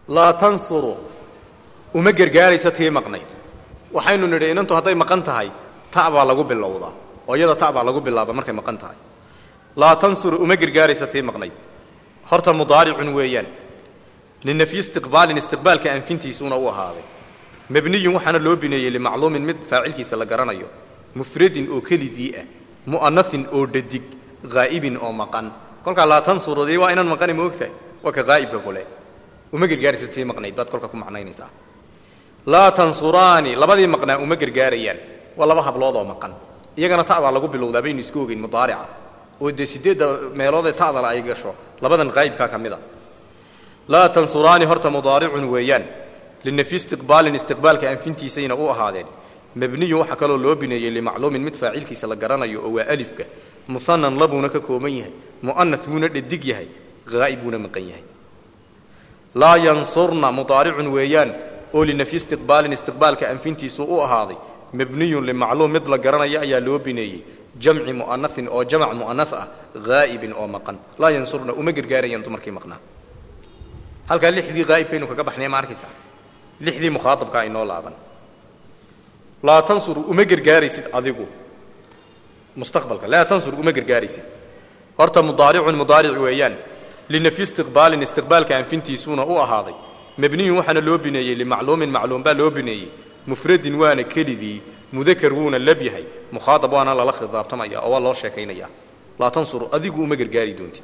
laa tansuru uma gargaaraysa tii maqnayd waxaynu nidhi inantu hadday maqan tahay ta baa lagu bilowdaa oo iyada ta baa lagu bilaaba markay maqan tahay laa tansuru uma gargaaraysa tii maqnayd horta mudaaricun weeyaan linafyi istiqbaalin istiqbaalka anfintiisuuna u ahaaday mabniyun waxaana loo bineeyey limacluumin mid faacilkiisa la garanayo mufradin oo kelidii ah mu'anahin oo dhadig haa'ibin oo maqan kolkaa laa tansurudii waa inaan maqani ma ogtahay waa ka haa'ibka kule uma gargaaraysa tii maqnayd baad kolka ku macnaynaysaa laa tansuraani labadii maqnaa uma gargaarayaan waa laba hablood oo maqan iyagana ta baa lagu bilowdaa baynu isku ogeyn mudaarica oo dee sideedda meeloodee ta'dala ay gasho labadan haa'ibkaa ka mid a laa tansuraani horta mudaaricun weeyaan linafyi istiqbaalin istiqbaalka anfintiisayna u ahaadeen mabniyun waxaa kaloo loo bineeyey limacluumin mid faacilkiisa la garanayo oo waa alifka muhanan labuuna ka kooban yahay mu'anas buuna dhadig yahay haa'ib buuna maqan yahay laa yansurna mudaaricun weeyaan oo linafyi istiqbaalin istiqbaalka anfintiisu u ahaaday mabniyun limacluum mid la garanaya ayaa loo bineeyey jamci mu'anahin oo jamac mu'anas ah haa'ibin oo maqan laa yansurna uma gargaarayaan dumarkii maqnaa halkaa lixdii haa'ibkaynu kaga baxnay ma arkaysaa lixdii mukhaaabkaa inoo laaban laa tansur uma gargaaraysid adigu mustaqbalka laa tansur uma gargaaraysid horta mudaaricun mudaaric weeyaan linafyi istiqbaalin istiqbaalka anfintiisuuna u ahaaday mabniyun waxaana loo bineeyey limacluumin macluum baa loo bineeyey mufradin waana kelidii mudakar wuuna lab yahay mukhaaab waana lala khidaabtamaya oo waa loo sheekaynaya laa tansuru adigu uma gargaari doontid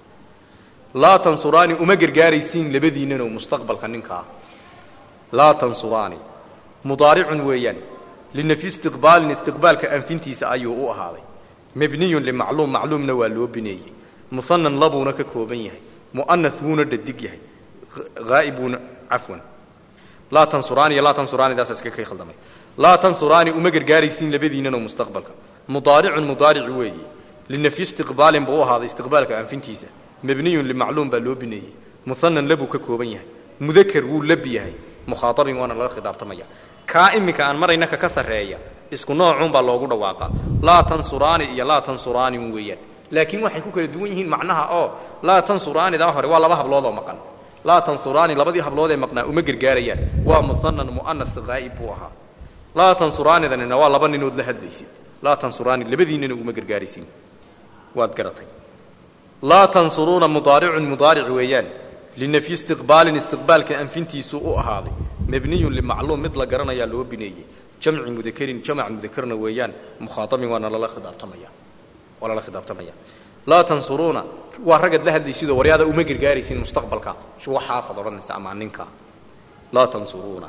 laa tansuraani uma gargaaraysiin labadiinnano mustaqbalka ninkaa laa tansuraani mudaaricun weeyaan linafyi istiqbaalin istiqbaalka anfintiisa ayuu u ahaaday mabniyun limacluum macluumna waa loo bineeyey muhanan labuuna ka kooban yahay mu'anas buuna dhadig yahay haa'ib buuna cafwan laa tansuraani iyo laa tansuraanidaasa iska kay khaldamay laa tansuraani uma gargaaraysiin labadiinnano mustaqbalka mudaaricun mudaaric weeye linafyi istiqbaalin buu u ahaaday istiqbaalka anfintiisa mabniyun limacluum baa loo bineeyey muhanan labuu ka kooban yahay mudakar wuu lab yahay mukhaaabin waana laga khidaabtamaya kaa iminka aan marayna kaka sarreeya isku noocuun baa loogu dhawaaqaa laa tansuraani iyo laa tansuraani weeyaan laakiin waxay ku kala duwan yihiin macnaha oo laa tansuraanidaa hore waa laba hablood oo maqan laa tansuraani labadii hablood ee maqnaa uma gargaarayaan waa muhanan mu'anas haa'ib buu ahaa laa tansuraanidanina waa laba ninood la hadlaysid laa tansuraani labadiinnina uma gargaaraysin waad garatay laa tansuruuna mudaaricun mudaaric weeyaan linafyi istiqbaalin istiqbaalka anfintiisu u ahaaday mabniyun limacluum mid la garanayaa loo bineeyey jamci mudakerin jamac mudakerna weeyaan mukhaaabin waana lala khidaabtamaya waa lala khidaabtamaya laa tansuruuna waa raggaad la hadlaysidoo waryaada uma gargaaraysin mustaqbalka waxaasaad odhanaysa ama ninka laa tansuruuna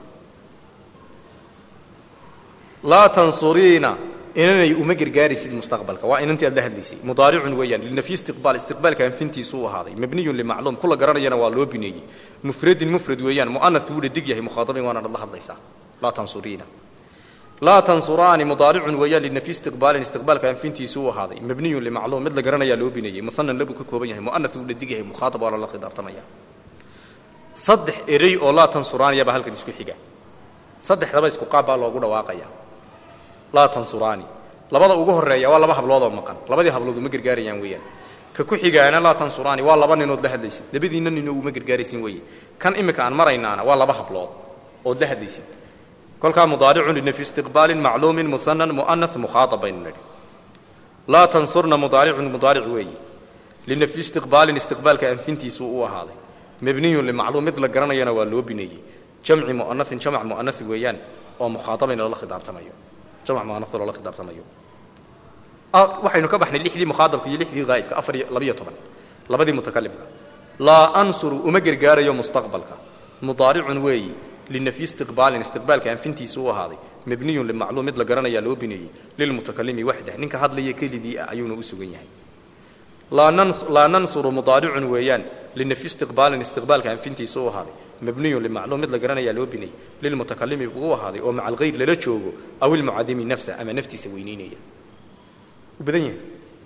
laa tansuriina inanay uma gargaaraysid mustaqbalka waa inantii aad la hadlaysay mudaaricun weeyaan linafyi istiqbaal istiqbaalka anfintiisu u ahaaday mabniyun limacluum kula garanayana waa loo bineeyey mufradin mufrad weeyaan mu'anas buu dhadig yahay mukhaaabin waana la hadlaysaa laa tansuriina laa tansuraani mudaaricun weeyaan linafyi istiqbaalin istiqbaalka anfintiisu u ahaaday mabniyun limacluum mid la garanayaa loo bineeyey muhanan labuu ka kooban yahay mu'anas buu dhadig yahay mukhaaab waa lala khidaabtamaya saddex erey oo laa tansuraaniya baa halkan isku xiga saddexdaba isku qaab baa loogu dhawaaqaya laa tansuraani labada ugu horeeya waa laba habloodoo maqan labadii hablood uma gargaarayaan weeyaan ka ku xigaana laa tansuraani waa laba ninood la hadlaysid labadiinna nino uma gargaaraysin weeye kan imika aan maraynaana waa laba hablood ood la hadlaysid kolkaa mudaaricun linafyi istiqbaalin macluumin muhanan mu'anas mukhaaab baynu nidhi laa tansurna mudaaricun mudaaric weeye linafyi istiqbaalin istiqbaalka anfintiisu u ahaaday mabniyun limacluum mid la garanayana waa loo bineeyey jamci mu'anasin jamac mu'anasi weeyaan oo mukhaaabin lala khidaabtamayo jamc mu'anas loola khidaabtamayo waxaynu ka baxnay lixdii mukhaadabka iyo lixdii haa'ibka afar iyo labiyo toban labadii mutakalimka laa ansuru uma gargaarayo mustaqbalka mudaaricun weeyi linafyi istiqbaalin istiqbaalka anfintiisu u ahaaday mabniyun limacluum mid la garanayaa loo bineeyey lilmutakalimi waxdah ninka hadlaya kelidii ah ayuuna u sugan yahay laa nansuru mudaaricun weeyaan linafyi istiqbaalin istiqbaalka anfintiisu u ahaaday mabniyun limacluum mid la garanayaa loo bineeyey lilmutakalimi buu u ahaaday oo maca alghayr lala joogo aw ilmucadimi nafsa ama naftiisa weyneynaya badan yahay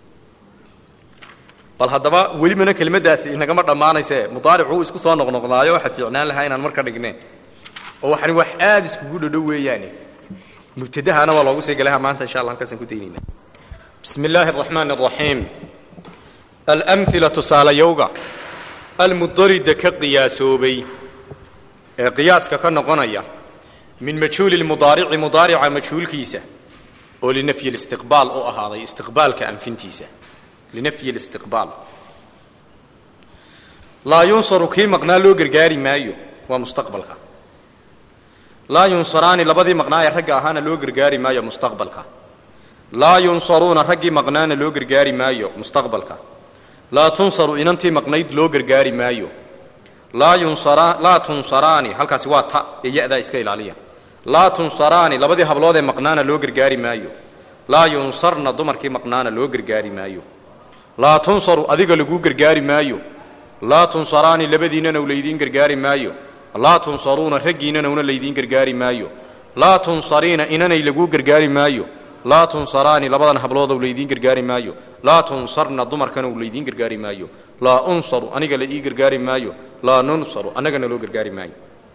bal haddaba welibana kelimadaasi inagama dhammaanayse mudaaricuu isku soo noqnoqdaayo waxa fiicnaan lahaa inaan marka dhigne oo waxani wax aada iskugu dhodhow weeyaane mubtadahana waa loogu sii galaha maanta insha allah halkaasaan ku daynayna bismi illaahi araxmaan araxiim alamhila tusaalayowga almudarida ka qiyaasoobay ee qiyaaska ka noqonaya min majhuuli lmudaarici mudaarica majhuulkiisa oo linafyi listiqbaal u ahaaday istiqbaalka anfintiisa linafyi listiqbaal laa yunsaru kii maqnaa loo gargaari maayo waa mustaqbalka laa yunsaraani labadii maqnaa ee ragga ahaana loo gargaari maayo mustaqbalka laa yunsaruuna raggii maqnaana loo gargaari maayo mustaqbalka laa tunsaru inantii maqnayd loo gargaari maayo laa yunsara laa tunsaraani halkaasi waa ta ee ya-daa iska ilaaliya laa tunsaraani labadii hablood ee maqnaana loo gargaari maayo laa yunsarna dumarkii maqnaana loo gargaari maayo laa tunsaru adiga laguu gargaari maayo laa tunsaraani labadiinnana laydiin gargaari maayo laa tunsaruuna raggiinnana una laydiin gargaari maayo laa tunsariina inanay laguu gargaari maayo laa tunsaraani labadan habloodow laydiin gargaari maayo laa tunsarna dumarkana u laydiin gargaari maayo laa unsaru aniga la ii gargaari maayo laa nunsaru annagana loo gargaari maayo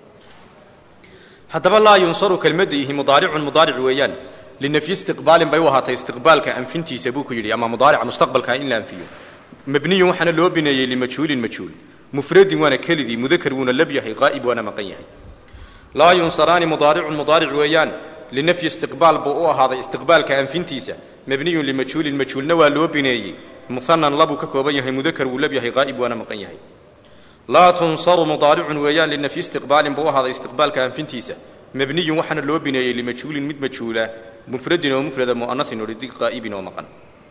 haddaba laa yunsaru kelmadda ihi mudaaricun mudaaric weeyaan linafyi istiqbaalin bay u ahaatay istiqbaalka anfintiisa buu ku yidhi ama mudaarica mustaqbalkaa in la anfiyo mabniyun waxaana loo bineeyey limajhuulin majhuul mufradin waana kelidii mudakar wuuna lab yahay qaa'ib waana maqan yahay laa yunsaraani mudaaricun mudaaric weeyaan linafyi istiqbaal buu u ahaaday istiqbaalka anfintiisa mabniyun limajhuulin majhuulna waa loo bineeyey muhanan labuu ka kooban yahay mudakar wuu lab yahay qaa'ib waana maqan yahay laa tunsaru mudaaricun weeyaan linafyi istiqbaalin buu u ahaaday istiqbaalka anfintiisa mabniyun waxaana loo bineeyey limajhuulin mid majhuula mufradin oo mufrada mu'anasin oo dhidig qaa'ibin oo maqan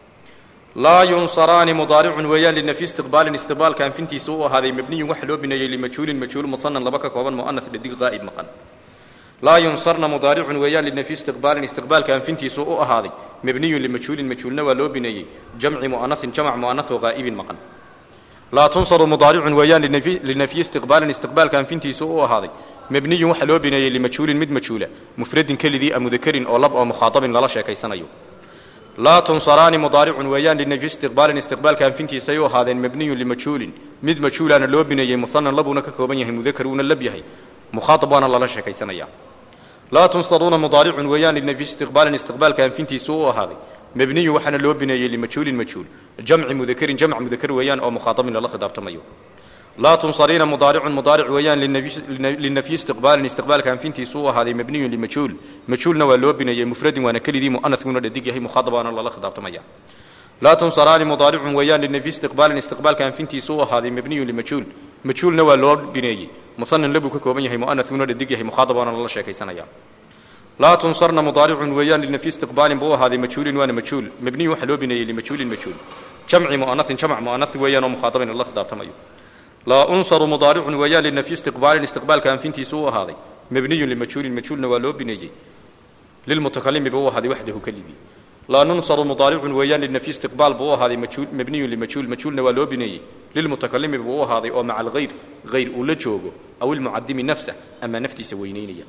laa yunsaraani mudaaricun weeyaan linafyi istiqbaalin istiqbaalka anfintiisa u ahaaday mabniyun waxa loo bineeyey limajhuulin majhuul muhanan laba ka kooban mu'anas dhadig qaa'ib maqan laa yunsarna mudaaricun weeyaan linafyi istiqbaalin istiqbaalka anfintiisu u ahaaday mabniyun limajhuulin majhuulna waa loo bineeyey jamci mu'anasin jamc mu'anas oo qaa'ibin maqan laa tunsaru mudaaricun weeyaan linafyi istiqbaalin istiqbaalka anfintiisu u ahaaday mabniyun waxa loo bineeyey limajhuulin mid majhuula mufradin kelidii a mudakarin oo lab oo mukhaatabin lala sheekaysanayo laa tunsaraani mudaaricun weeyaan linafyi istiqbaalin istiqbaalka anfintiisay u ahaadeen mabniyun limajhuulin mid majhuulaana loo bineeyey muhanan labuuna ka kooban yahay mudakar uuna lab yahay mukhaatab waana lala sheekaysanaya laa tunsaruuna mudaaricun weeyaan linafyi istiqbaalin istiqbaalka anfintiisu u ahaaday mabniyun waxaana loo bineeyey limajhuulin majhuul jamci mudakarin jamc mudakar weeyaan oo mukhaatabin lala khidaabtamayo laa tunsariina mudaaricun mudaaric weeyaan linafyi istiqbaalin istiqbaalka anfintiisu u ahaaday mabniyun limajhuul majhuulna waa loo bineeyey mufradin waana kelidii mu'anaskuna dhadig yahay mukhaatab waana lala khidaabtamaya laa tunsaraani mudaaricun weeyaan linafyi istiqbaalin istiqbaalka anfintiisu u ahaaday mabniyun limajhuul majhuulna waa loo bineeyey muhanan labuu ka kooban yahay mu'anaskuna dhadig yahay mukhaatab waana lala sheekaysanaya laa tunsarna mudaaricun weeyaan linafyi istiqbaalin buu u ahaaday majhuulin waana majhuul mabniyun waxaa loo bineeyey limajhuulin majhuul jamci mu'anasin jamc mu'anas weeyaan oo mukhaatabin lala khidaabtamayo laa unsaru mudaaricun weeyaan linafyi istiqbaalin istiqbaalka anfintiisu u ahaaday mabniyun limajhuulin majhuulna waa loo bineeyey lilmutakalimi buu u ahaaday waxdahu kelidii laa nunsaru mudaaricun weeyaan linafyi istiqbaal buu u ahaaday majhuul mabniyun limajhuul majhuulna waa loo bineeyey lilmutakalimi buu u ahaaday oo maca alghayr hayr uu la joogo aw ilmucadimi nafsa ama naftiisa weynaynaya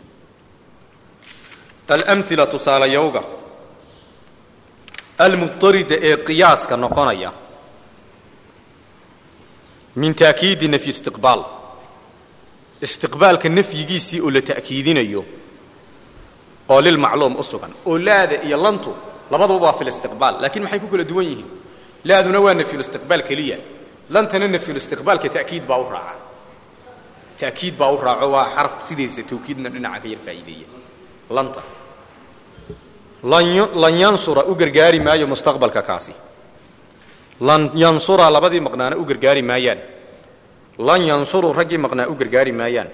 alamhila tusaalayowga almudarida ee qiyaaska noqonaya min taakiidi nafyi istiqbaal istiqbaalka nafyigiisii oo la ta'kiidinayo oo lilmacluum u sugan oo laada iyo lantu labaduba waa filistiqbaal laakiin maxay ku kala duwan yihiin laaduna waa nafyulistiqbaal keliya lantana nafyulistiqbaalka ta'kiid baa u raaca ta'kiid baa u raaco waa xarf sidiisa tawkiidna dhinaca ka yar faa'iideeya lanta lan yansura u gargaari maayo mustaqbalka kaasi lan yansura labadii maqnaana u gargaari maayaan lan yansuru raggii maqnaa u gargaari maayaan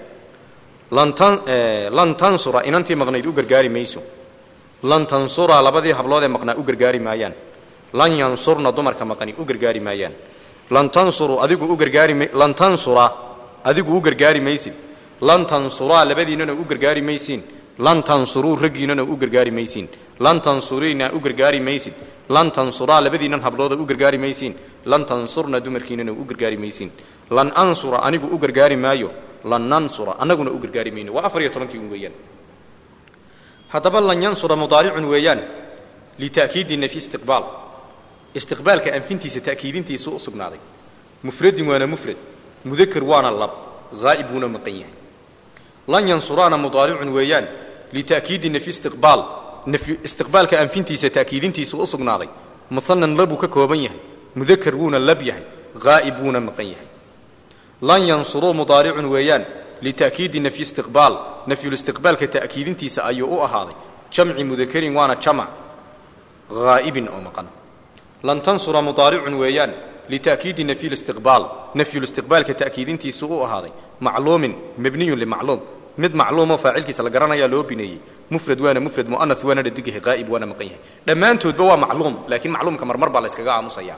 lan tansura inantii maqnayd u gargaari mayso lan tansura labadii hablood ee maqnaa u gargaari maayaan lan yansurna dumarka maqani u gargaari maayaan lan tansuru adigu u gargaari lan tansura adigu u gargaari maysid lan tansuraa labadiinana u gargaari maysiin lan tansuruu raggiinana u gargaari maysiin lan tansuriina u gargaari maysid lan tansuraa labadiinan hablooda u gargaari maysiin lan tansurna dumarkiinana u gargaari maysiin lan ansura anigu u gargaari maayo lan nansura annaguna u gargaari mayno waa afar iyo tobankii un weeyaan haddaba lan yansura mudaaricun weeyaan lita'kiidi nafyi istiqbaal istiqbaalka anfintiisa ta'kiidintiisu u sugnaaday mufradin waana mufrad mudakar waana lab haa'ib wuuna maqan yahay lan yansuraana mudaaricun weeyaan lita'kiidi nafyi istiqbaal nafy istiqbaalka anfintiisa ta'kiidintiisu u sugnaaday muhanan labuu ka kooban yahay mudakar wuuna lab yahay haa'ib wuuna maqan yahay lan yansuruu mudaaricun weeyaan lita'kiidi nafyi istiqbaal nafyulistiqbaalka ta'kiidintiisa ayuu u ahaaday jamci mudakarin waana jamac haa'ibin oo maqan lan tansura mudaaricun weeyaan lita'kiidi nafyi listiqbaal nafyulistiqbaalka ta'kiidintiisu u ahaaday macluumin mabniyun limacluum mid macluumoo faacilkiisa la garanayaa loo bineeyey mufrad waana mufrad mu'anas waana dhadig yahay qaa'ib waana maqan yahay dhammaantoodba waa macluum laakiin macluumka marmar baa la yskaga aamusaya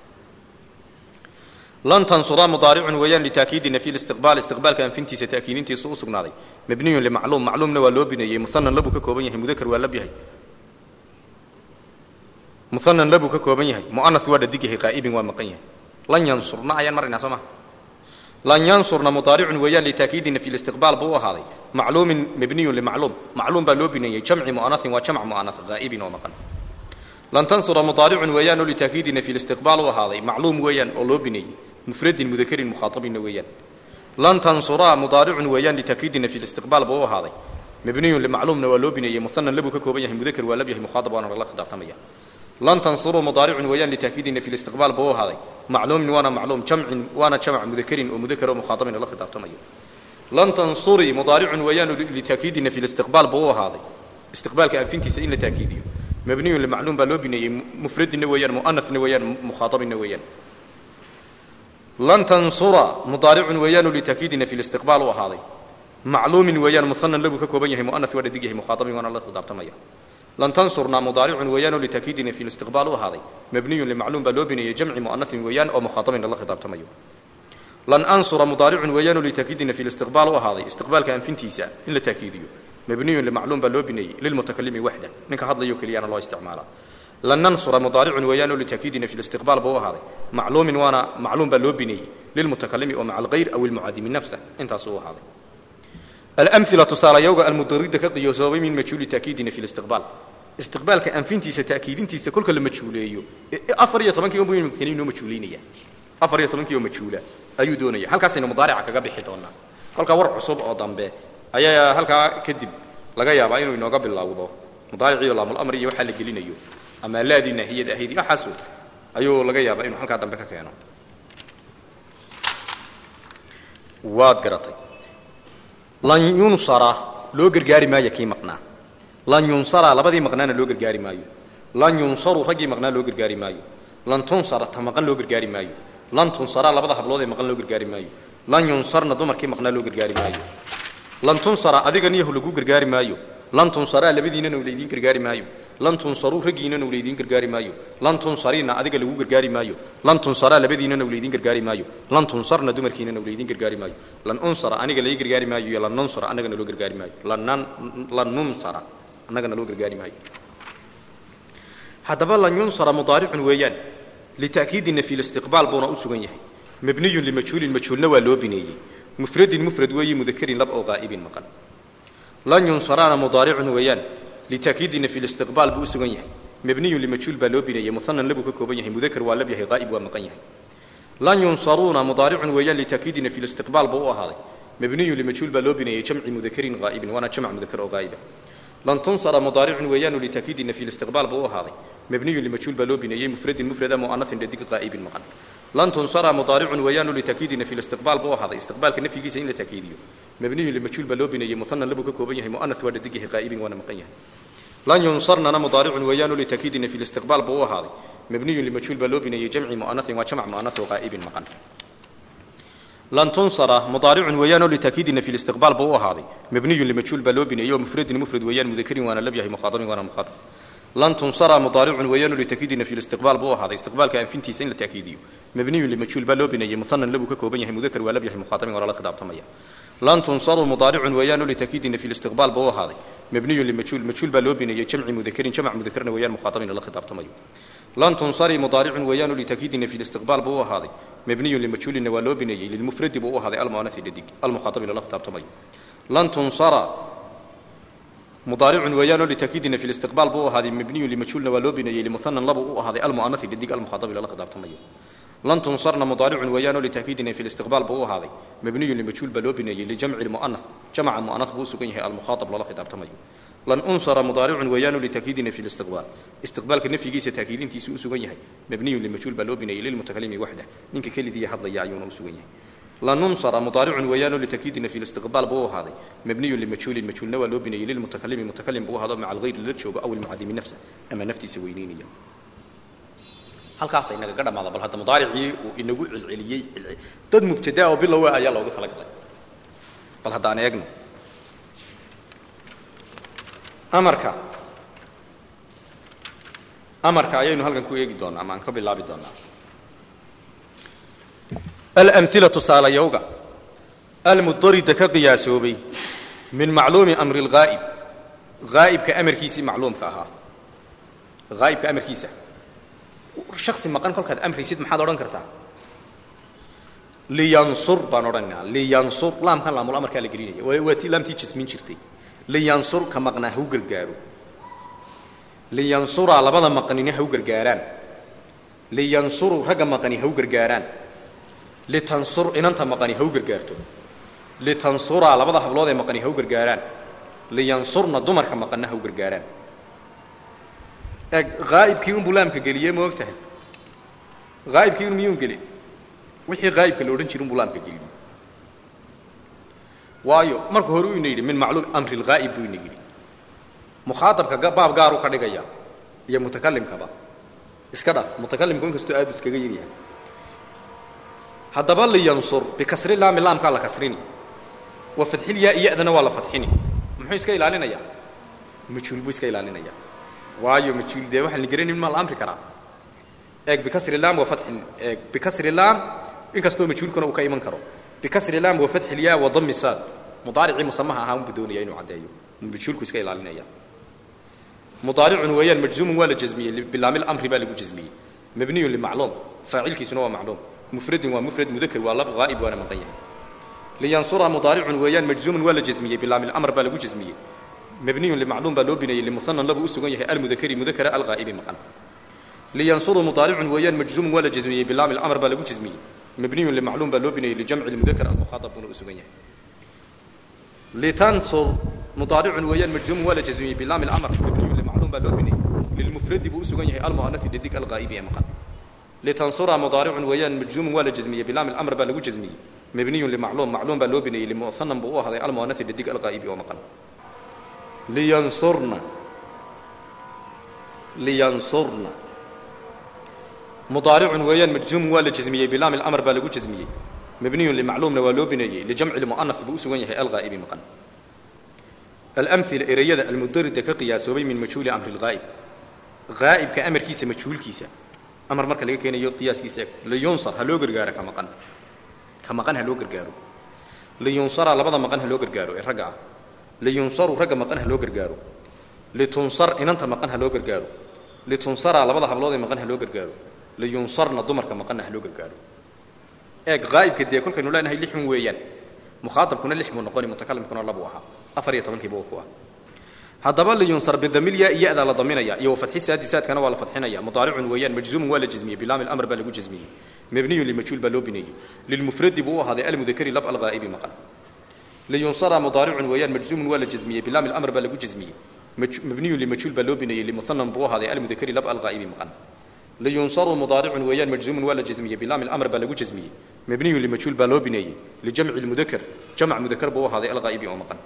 lan tansura mudaaricun weeyaan litaakiidi nafyi listiqbaal istiqbaalka anfintiisa ta'kiidintiisu u sugnaaday mabniyun limacluum macluumna waa loo bineeyey muhanan labuu ka kooban yahay mudakar waa lab yahay muhanan labuu ka kooban yahay mu'anas waa dhadig yahay qaa'ibin waa maqan yahay lan yansurna ayaan maraynaa soo maha lan yansurna mudaaricun weeyaan litaakiidi nafyi listiqbaal buu u ahaaday macluumin mabniyun limacluum macluum baa loo bineeyey jamci mu'anasin waa jamc mu'anas haa'ibin oo maqan lan tansura mudaaricun weeyaan oo litaakiidi nafyi listiqbaal u ahaaday macluum weeyaan oo loo bineeyey mufradin mudakarin mukhaaabinna weeyaan lan tansura mudaaricun weeyaan litaakiidi nafyi listiqbaal buu u ahaaday mabniyun limacluumna waa loo bineeyey muhanan labuu ka kooban yahay mudakar waa lab yahay mukhaaab waana lala khidaabtamaya lan tansuru mudaaricun weeyaan litaakiidi nafyi listiqbaal buu u ahaaday macluumin waana macluum jamcin waana jamc mudakarin oo mudakar oo mukhaaabin lala khidaabtamayo lan tansuri mudaaricun weeyaan litaakiidi nafyi listiqbaal buu u ahaaday istiqbaalka anfintiisa in la taakiidiyo mabniyun limacluum baa loo bineeyey mufradinna weeyaan mu'anasna weeyaan mukhaaabinna weeyaan lan tansura mudaaricun weeyaanu litaakiidi nafyi listiqbaal u ahaaday macluumin weeyaan muhanan labuu ka kooban yahay mu'anas waa dhadig yahay mukhaaabin waana la khidaabtamaya lan tansurna mudaaricun weeyaanu litaakiidi nafyi listiqbaal u ahaaday mabniyun limacluum baa loo bineeyey jamci mu'anasin weeyaan oo mukhaaabin lala khidaabtamayo lan ansura mudaaricun weeyaanu litaakiidi nafyi listiqbaal u ahaaday istiqbaalka anfintiisa in la taakiidiyo mabniyun limacluum baa loo bineeyey lilmutakalimi waxda ninka hadlayo keliyaana loo isticmaalaa lan nansura mudaaricun weeyaan oo litaakiidi nafyi listiqbaal buu u ahaaday macluumin waana macluum baa loo bineeyey lilmutakalimi oo maca algayr aw ilmucaadimi nafsa intaasuu u ahaaday alamila tusaalayowga almudarida ka qiyoosoobay min majhuuli taakiidi nafyi listiqbaal istiqbaalka anfintiisa ta'kiidintiisa kolka la majhuuleeyo afar iyo tobankii unbuu imkani inoo majhuulaynaya afar iyo tobankii oo majhuula ayuu doonaya halkaasaynu mudaarica kaga bixi doonaa kolkaa war cusub oo dambe ayaa halkaa kadib laga yaabaa inuu inooga bilowdo mudaariciyo laamulamr iyo waxaa la gelinayo ama laadii naahiyad ahayd waxaasu ayuu laga yaabaa inuu halkaa dambe ka keeno waad garatay lan yunsara loo gargaari maayo kii maqnaa lan yunsara labadii maqnaana loo gargaari maayo lan yunsaru raggii maqnaa loo gargaari maayo lan tunsara ta maqan loo gargaari maayo lan tunsara labada hablood ee maqan loo gargaari maayo lan yunsarna dumarkii maqnaa loo gargaari maayo lan tunsara adiga niyahu lagu gargaari maayo lan tunsaraa labadiinana u laydiin gargaari maayo lan tunsaruu raggiinana u laydiin gargaari maayo lan tunsariina adiga lagu gargaari maayo lan tunsaraa labadiinana u laydiin gargaari maayo lan tunsarna dumarkiinana u laydiin gargaari maayo lan unsara aniga lai gargaari maayo iyo lan nunsara annagana loo gargaari maayo lan lan nunsara annagana loo gargaari maayo haddaba lan yunsara mudaaricun weeyaan lita'kiidi nafyi listiqbaal buuna u sugan yahay mabniyun limajhuulin majhuulna waa loo bineeyey mufradin mufrad weeyi mudakarin lab oo qaa'ibin maqan lan yunsaraana mudaaricun weeyaan litaakiidi nafyi listiqbaal buu u sugan yahay mabniyun limajhuul baa loo bineeyey muhanan labuu ka kooban yahay mudakar waa lab yahay qaa'ib waa maqan yahay lan yunsaruuna mudaaricun weeyaan litaakiidi nafyi listiqbaal buu u ahaaday mabniyun limajhuul baa loo bineeyey jamci mudakarin qaa'ibin waana jamc mudakar oo qaa'iba lan tunsara mudaaricun weeyaanu litaakiidi nafyi listiqbaal buu u ahaaday mabniyun limajhuul baa loo bineeyey mufradin mufrada mu'anasin dhadig qaa'ibin maqan lan tunsara mudaaricun weeyaanu litaakiidi nafyi listiqbaal buu u ahaaday istiqbaalka nafyigiisa in la taakiidiyo mabniyun limajhuul baa loo bineeyey muhanan labuu ka kooban yahay mu'anas waa dhadig yahay qaa'ibin waana maqan yahay lan yunsarnana mudaaricun weeyaanu litaakiidi nafyi listiqbaal buu u ahaaday mabniyun limajhuul baa loo bineeyey jamci mu'anasin waa jamc mu'anas oo qaa'ibin maqan lan tunsara mudaaricun weeyaanoo litaakiidi nafyi listiqbaal buu u ahaaday mabniyun limajhuul baa loo bineeyey oo mufradin mufrad weeyaan mudakarin waana lab yahay mukhaatabin waana mukhaatab lan tunsara mudaaricun weeyaanu litaakiidi nafyi listiqbaal buu u ahaaday istiqbaalka anfintiisa in la taakiidiyo mabniyun limajhuul baa loo bineeyey muhanan labuu ka kooban yahay mudakar waa lab yahay mukhaatabin waa lala khidaabtamaya lan tunsaru mudaaricun weeyaanu litaakiidi nafyi listiqbaal buu u ahaaday mabniyun limajhuul majhuul baa loo bineeyey jamci mudakarin jamc mudakarna weeyaan mukhaatabin lala khidaabtamayo lan tunsari mudaaricun weeyaanu litaakiidi nafyi listiqbaal buu u ahaaday mabniyun limajhuulinna waa loo bineeyey lilmufradi buu u ahaaday almu'anasi dhadig almukhaatabin lala khidaabtamayo lan tunsara mudaaricun weeyaanoo litaakiidi nafyi listiqbaal buu u ahaaday mabniyun limajhuulna waa loo bineeyey limuhanan labuu u ahaaday almu'anasi dhadig almukhaatabin lala khidaabtamayo lan tunsarna mudaaricun weeyaanoo litaakiidi nafyi listiqbaal buu u ahaaday mabniyun limajhuul baa loo bineeyey lijamci lmu'anas jamca mu'anas buu u sugan yahay almukhaatab lala khidaabtamayo lan unsara mudaaricun weeyaanu litaakiidi nafyi listiqbaal istiqbaalka nafyigiisa taakiidintiisu u sugan yahay mabniyun limajhuul baa loo bineeyey lilmutakalimi waxda ninka kelidiiya hadlaya ayuuna u sugan yahay lanunsara mudaaricun weeyaanoo litakiidina fi listiqbaal buu u ahaaday mabniyun limajhuulin majhuulna waa loo bineeyey lilmutakalimi mutakalim buu ahaado maca alghayr lala joogo aw ilmucadimi nafsa ama naftiisa weyneynaya halkaasa inagaga dhamaada bal hadda mudaaricii uu inagu celceliyey dad mubtadaa oo bilowa ayaa loogu talagalay bal haddaan eegno amarka amarka ayaynu halkan ku eegi doonaa ama aan ka bilaabi doonaa alamila tusaalayowga almudarida ka qiyaasoobay min macluumi amri اlghaa'ib haa'ibka amarkiisii macluumka ahaa haa'ibka amarkiisa shaksi maqan kolkaad amraysid maxaad odhan kartaa liyansur baan odhanaynaa liyansur laamkan laamul amarkaa la gelinaya waa waa ti laamtii jasmin jirtay liyansur ka maqnaa ha u gargaaro liyansuraa labada maqnina ha u gargaaraan liyansuru ragga maqani ha u gargaaraan litansur inanta maqani ha u gargaarto litansuraa labada hablood ee maqani ha u gargaaraan liyansurna dumarka maqanna ha u gargaaraan eeg haa'ibkii unbuu laamka geliyey ma og tahay haa'ibkii un miyuun gelin wixii haa'ibka la odhan jiri unbuu laamka geliyey waayo marka hore u ina yidhi min macluum amri lghaa'ib buu ina yidhi mukhaaabka baab gaaru ka dhigaya iyo mutakalimkaba iska dhaaf mutakalimku inkastoo aadu iskaga yaryahay haddaba liyansur bikasri laami laamkaa la kasrini wa fadxilyaa iyadana waa la fadxini muxuu iska ilaalinayaa majhuul buu iska ilaalinaya waayo majhuul dee waxaan la garanin maa la amri karaa eeg bikasri laam wa fadxin eeg bikasri laam inkastoo majhuulkuna uu ka iman karo bikasri laam wa fadxilyaa wa dami saad mudaaricii musamaha ahaa unbu doonaya inuu caddeeyo majhuulku iska ilaalinaya mudaaricun weeyaan majzuumun waa la jasmiyey bilaami lamri baa lagu jasmiyey mabniyun limacluum faacilkiisuna waa macluum mufradun waa mufrad mudakr waa lab haa'ib waana maqan yahay liyansura mudaaricun weeyaan majzuumun waa la jasmiyey bilaami lamr baa lagu jasmiyey mabniyun limacluum baa loo bineeyey limuhanan labuu u sugan yahay almudakari mudakara alghaa'ibi maqan liyansuru mudaaricun weeyaan majzuumun waa la jasmiyey bilaami lamr baa lagu jasmiyey mabniyun limacluum baa loo bineeyey lijamci lmudakar almukhaaab buuna u sugan yahay litansur mudaaricun weeyaan majzuumun waa la jasmiyey bilaami lamr mabniyun limacluum baa loo bineeyey lilmufradi buu u sugan yahay almu'anasi dhadig alghaa'ibi ee maqan litansura mudaaricun weeyaan majzuumun waa la jasmiyey bilaami lamr baa lagu jasmiyey mabniyun limacluum macluum baa loo bineeyey limuhanan buu u ahday almu'anasi dhadig alghaa'ibi oo maqan liyansurna liyansurna mudaaricun weeyaan majzuumun waa la jasmiyey bilaami lamr baa lagu jasmiyey mabniyun limacluumna waa loo bineeyey lijamci lmu'anas buu u sugan yahay alghaa'ibi maqan alamila ereyada almudarida ka qiyaasoobay min majhuuli amri lghaa'ib haa'ibka amarkiisa majhuulkiisa amar marka laga keenayo qiyaaskiisa liyunsar ha loo gargaaro ka maqan ka maqan ha loo gargaaro liyunsara labada maqan ha loo gargaaro ee ragga ah liyunsaru ragga maqan ha loo gargaaro litunsar inanta maqan ha loo gargaaro litunsara labada hablood ee maqan ha loo gargaaro liyunsarna dumarka maqanna ha loo gargaaro eeg haa'ibka dee kolkaynu leenahay lixun weeyaan mukhaaabkuna lix buu noqoni mutakalimkuna labuu ahaa afar iyo tobankiiba ku ah haddaba liyunsar bidamilya iyadaa la daminaya iyo wafadxi saadisaadkana waa la fadxinaya mudaaricun weeyaan majzuumun waa la jasmiyey bilaami lamr baa lagu jasmiyey mabniyun limajhuul baa loo bineeyey lilmufradi buu u ahaaday almudakari lab alghaa'ibi maqan liyunsara mudaaricun weeyaan majzuumun waa la jasmiyey bilaami lamr baa lagu jasmiyey mabniyun limajhuul baa loo bineeyey limuhanan buu u ahaaday almudakari lab alghaa'ibi maqan liyunsaru mudaaricun weeyaan majzuumun waa la jasmiyey bilaami lamr baa lagu jasmiyey mabniyun limajhuul baa loo bineeyey lijamci lmudakar jamc mudakar buu u ahaaday alghaa'ibi oo maqan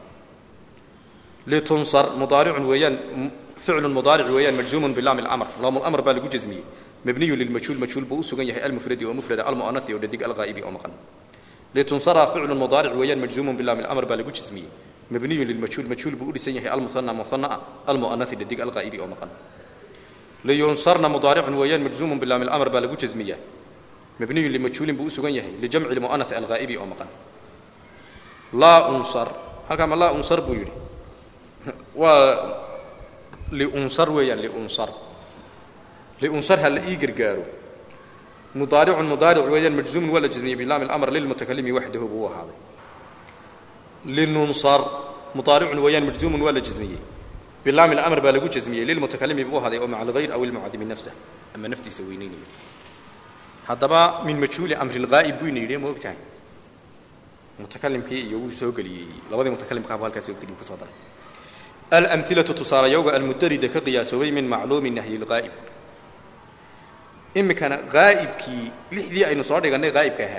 litunsar mudaaricun weeyaan ficlu mudaaric weeyaan majzuumun bilaami lamr laamlamr baa lagu jasmiyey mabniyun lilmajhuul majhuul buu u sugan yahay almufradi oo mufrada almu'anasi oo dhadig alghaa'ibi oo maqan litunsara ficlu mudaaric weeyaan majzuumun bilaami lamr baa lagu jasmiyey mabniyun lilmajhuul majhuul buu u dhisan yahay almuhana muhanaa almu'anasi dhadig alghaa'ibi oo maqan liyunsarna mudaaricun weeyaan majzuumun bilaami lamr baa lagu jasmiyaa mabniyun limajhuulin buu u sugan yahay lijamci lmu'anasi alghaa'ibi oo maqan laa unsar halkaa ma laa unsar buu yidhi waa liunsar weeyaan liunsar liunsar ha la ii gargaaro mudaaricun mudaaric weeyaan majzuumun waa la jasmiyey bilaami lamr lilmutakalimi waxdahu buu u ahaaday linunsar mudaaricun weeyaan majzuumun waa la jasmiyey bilaami lamr baa lagu jasmiyey lilmutakalimi buu ahaaday oo maca alghayr aw ilmucadimi nafsah ama naftiisa weyneynaya haddaba min majhuuli amri lghaa'ib buu ina yidhi ma og tahay mutakalimkii iyo wuu soo geliyey labadii mutakalimkaaba halkaas soo geliy kusoo daray alamilatu tusaalayowga almudarida ka qiyaasoobay min macluumi nahyi lghaa'ib iminkana haa'ibkii lixdii aynu soo dhigannay haa'ibka ahaa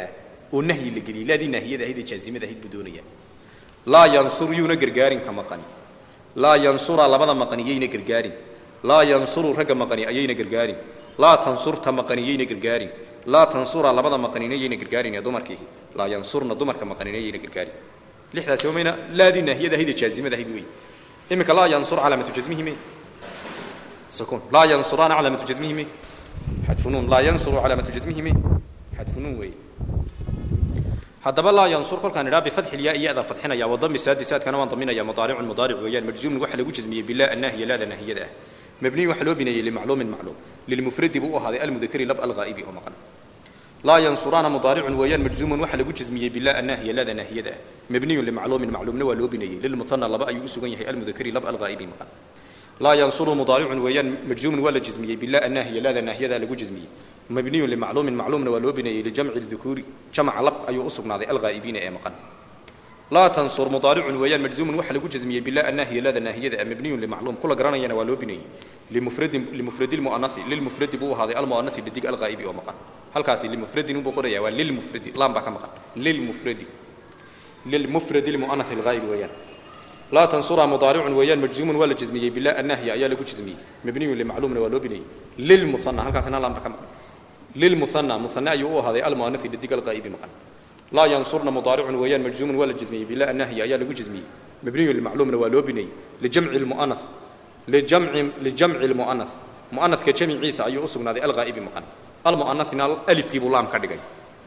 oo nahyi la geliyey laadii naahiyada ahayd ee jaazimada ahayd buu doonaya laa yansur yuuna gargaarin ka maqani laa yansura labada maqani yayna gargaarin laa yansuru ragga maqani ayayna gargaarin laa tansurta maqani yayna gargaarin laa tansura labada maqanina yayna gargaarin ee dumarkii laa yansurna dumarka maqanina yayna gargaarin lixdaasi mayna laadii naahiyada ahayd ee jaazimada ahayd wey iminka laa yansur calaamatu jasmihi me سكون لا ينصران علامة جزمه مي حذف نون لا ينصر علامة جزمه مي حذف نون وي هذا لا ينصر كل كان بفتح الياء ياء فتحنا يا وضم السادسات كان وضمنا يا مضارع مضارع ويان مجزوم وحل جزمية بالله الناهية لا نهية ده مبني وحلو بني لمعلوم معلوم للمفرد بو هذا المذكر لب الغائب هو مقال لا ينصران مضارع ويان مجزوم وحل جزمية بالله الناهية لا نهية ده مبني لمعلوم معلوم ولو بني للمثنى لبا يسوغن يحيى المذكر لب الغائب مقال لا ينصر مضارع ويان مجزوم ولا جزمية بالله الناهية لا ناهية ذا لقو جزمية مبني لمعلوم معلوم ولو بني لجمع الذكور جمع لب أي أصب ناضي الغائبين أي مقن لا تنصر مضارع ويان مجزوم وحل لقو جزمية بالله الناهية لا ناهية ذا مبني لمعلوم كل قرانا ينا ولو بني لمفرد لمفرد المؤنث للمفرد بو هذا المؤنث لديك الغائب أو مقن هل كاسي لمفرد نبو قرية وللمفرد لام بك مقن للمفرد للمفرد المؤنث الغائب ويان لا تنصر مضارع ويان مجزوم ولا جزمية بالله النهي أيا لقو جزمية مبني لمعلوم ولو بني للمثنى هل كاسنا لام بكم للمثنى مثنى يو هذا المؤنث للدق الغائب مقن لا ينصرنا مضارع ويان مجزوم ولا جزمية بالله النهي أيا لقو جزمية مبني لمعلوم ولو بني لجمع المؤنث لجمع لجمع المؤنث مؤنث كجمع عيسى أي أصبنا هذا الغائب مقن المؤنث الألف كيبو لام كدغاي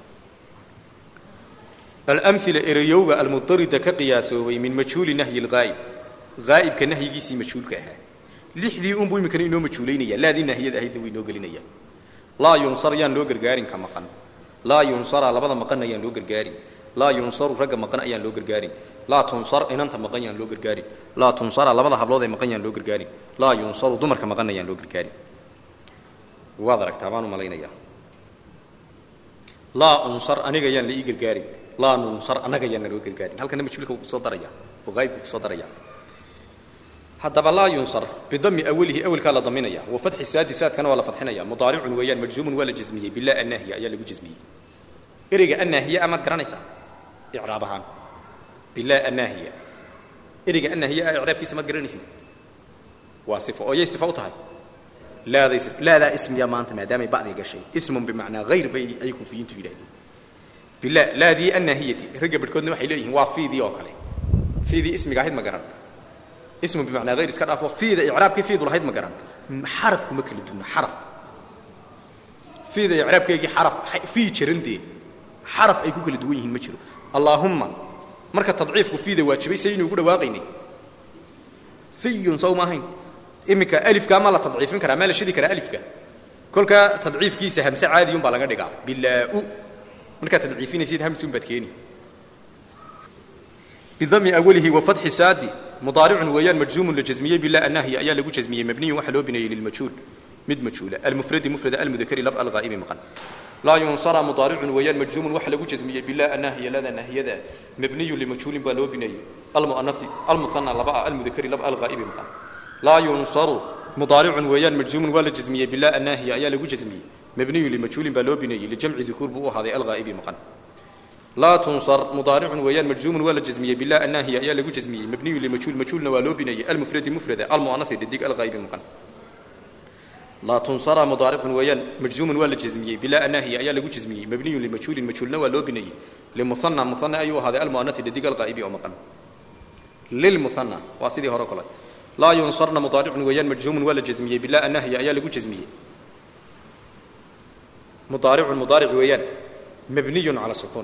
الأمثلة إريوغا المضطردة كقياسوي من مجهول نهي الغائب غائب كنهي جيسي مجهول كها لحدي أم بوي مكان إنه مجهولين يا لا دي نهي ده هيدوي نو قلنا يا لا ينصر يان لو غرغارين كما قن لا ينصر على بعض مقن يان لو غرغارين لا ينصر رجع مقن يان لو غرغارين لا تنصر إن أنت مقن يان لو غرغارين لا تنصر على بعض حبلود مقن يان لو غرغارين لا ينصر دمر كمقن يان لو غرغارين واضرك تمام ملينا يا لا أنصر أنا يان لي غرغارين laa nunsar annaga yaana loo gargaarin halkana majhuulka wuu kusoo daraya oo qaybku kusoo daraya haddaba laa yunsar bidami awalihi awalkaa la daminaya wa fatxi saadi saadkana waa la fadxinaya mudaaricun weeyaan majzuumun waa la jazmiyey bilaa annaahiya ayaa lagu jazmiyey ereyga annaahiya amaad garanaysaa icraab ahaan bilaa annaahiya ereyga annaahiya ah icraabkiisa maad garanaysin waa sifo oo yay sifo u tahay laaday laadaa ismiya maanta maadaamay bacdiga gashay ismun bimacnaa hayr bay ay kufiyiintu yidhahdeen billah laadii annahiyati ragga badhkoodna waxay leeyihiin waa fiidii oo kale fiidii ismiga ahayd ma garan ismu bimacnaa hayr iska dhaafo fiida icraabkii fiidu lahayd ma garan xarafku ma kala duuna xaraf fiida icraabkeygii xaraf fii jirantee xaraf ay ku kala duwan yihiin ma jiro allaahumma marka tadciifku fiida waajibay saynu ugu dhawaaqaynay fiyun sow ma ahayn iminka alifkaa ma la tadciifin karaa maa la shidi karaa alifka kolkaa tadciifkiisa hamse caadiyun baa laga dhigaa bilaa-u markaad tadciifinaysid hamsun baad keeni bidami awalihi wa fatxi saadi mudaaricun weeyaan majzuumun la jazmiyey bilaa annahya ayaa lagu jazmiyey mabniyun waxaa loo bineeyey lilmajhuul mid majhuula almufradi mufrada almudakari lab alghaa'ibi maqan laa yunsara mudaaricun weeyaan majzuumun waxaa lagu jazmiyey bilaa annahya lada nahiyada mabniyun limajhuulin baa loo bineeyey almuanasi almuhana laba ah almudakari lab alghaa'ibi maqan laa yunsaru mudaaricun weeyaan majzuumun waa la jazmiyey bilaa annahya ayaa lagu jazmiyey مبني لمجهول بالوبني لجمع ذكور بو هذا الغائب مقن لا تنصر مضارع ويان مجزوم ولا جزميه بالله الناهيه يا لغو جزميه مبني لمجهول مجهول والوبني المفرد مفرد المؤنث لديك الغائب مقن لا تنصر مضارع ويان مجزوم ولا جزميه بالله الناهيه يا لغو جزميه مبني لمجهول مجهول والوبني لمثنى مثنى ايوه هذا المؤنث لديك الغائب مقن للمثنى واسيدي هركله لا ينصرن مضارع ويان مجزوم ولا جزميه بالله الناهيه يا لغو جزميه مضارع مضارع ويان مبني على سكون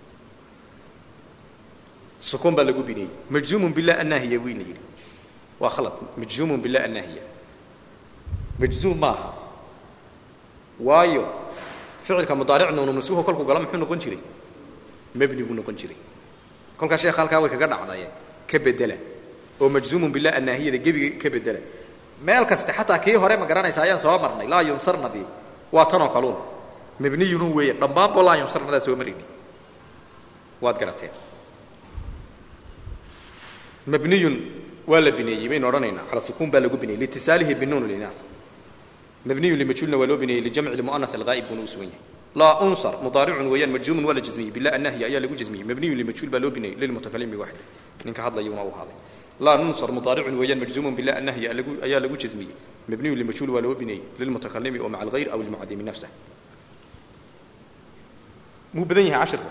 سكون بلغو بني مجزوم بالله الناهية وين يلي وخلط مجزوم بالله الناهية مجزوم ماها وايو فعلك مضارع نون مسوه كلكو قلم محو نقون جري مبني بو نقون جري كلك شيخ halka way kaga dhacday ka bedela oo majzuum billah annahiyada gabiga ka bedela meel kasta xataa kii hore ma garanaysa ayaan soo marnay la yunsarna bi waa tan oo kaluun mabniyun weeye dhammaan boo laa yunsarnadaa soo marayni waad garateen mabniyun waa la bineeyey baynu odhanaynaa cala sukuun baa lagu bineeyey liitisaalihi binuun linaaf mabniyun limajhuulna waa loo bineeyey lijamci lmu'anath alghaa'ib buuna u sugan yahay laa unsar mudaaricun weeyaan majzuumun waa la jazmiyey bila annahyi ayaa lagu jazmiyey mabniyun limajhuul baa loo binayey lilmutakallim biwaxda ninka hadlayuuna u ahaaday laa nunsar mudaaricun weeyaan majzuumun bila annahyi ayaa lagu jazmiyey mabniyun limajhuul waa loo binayey lilmutakalimi oo maca alghayr aw ilmucadimi nafsah muu badan yahay cashirka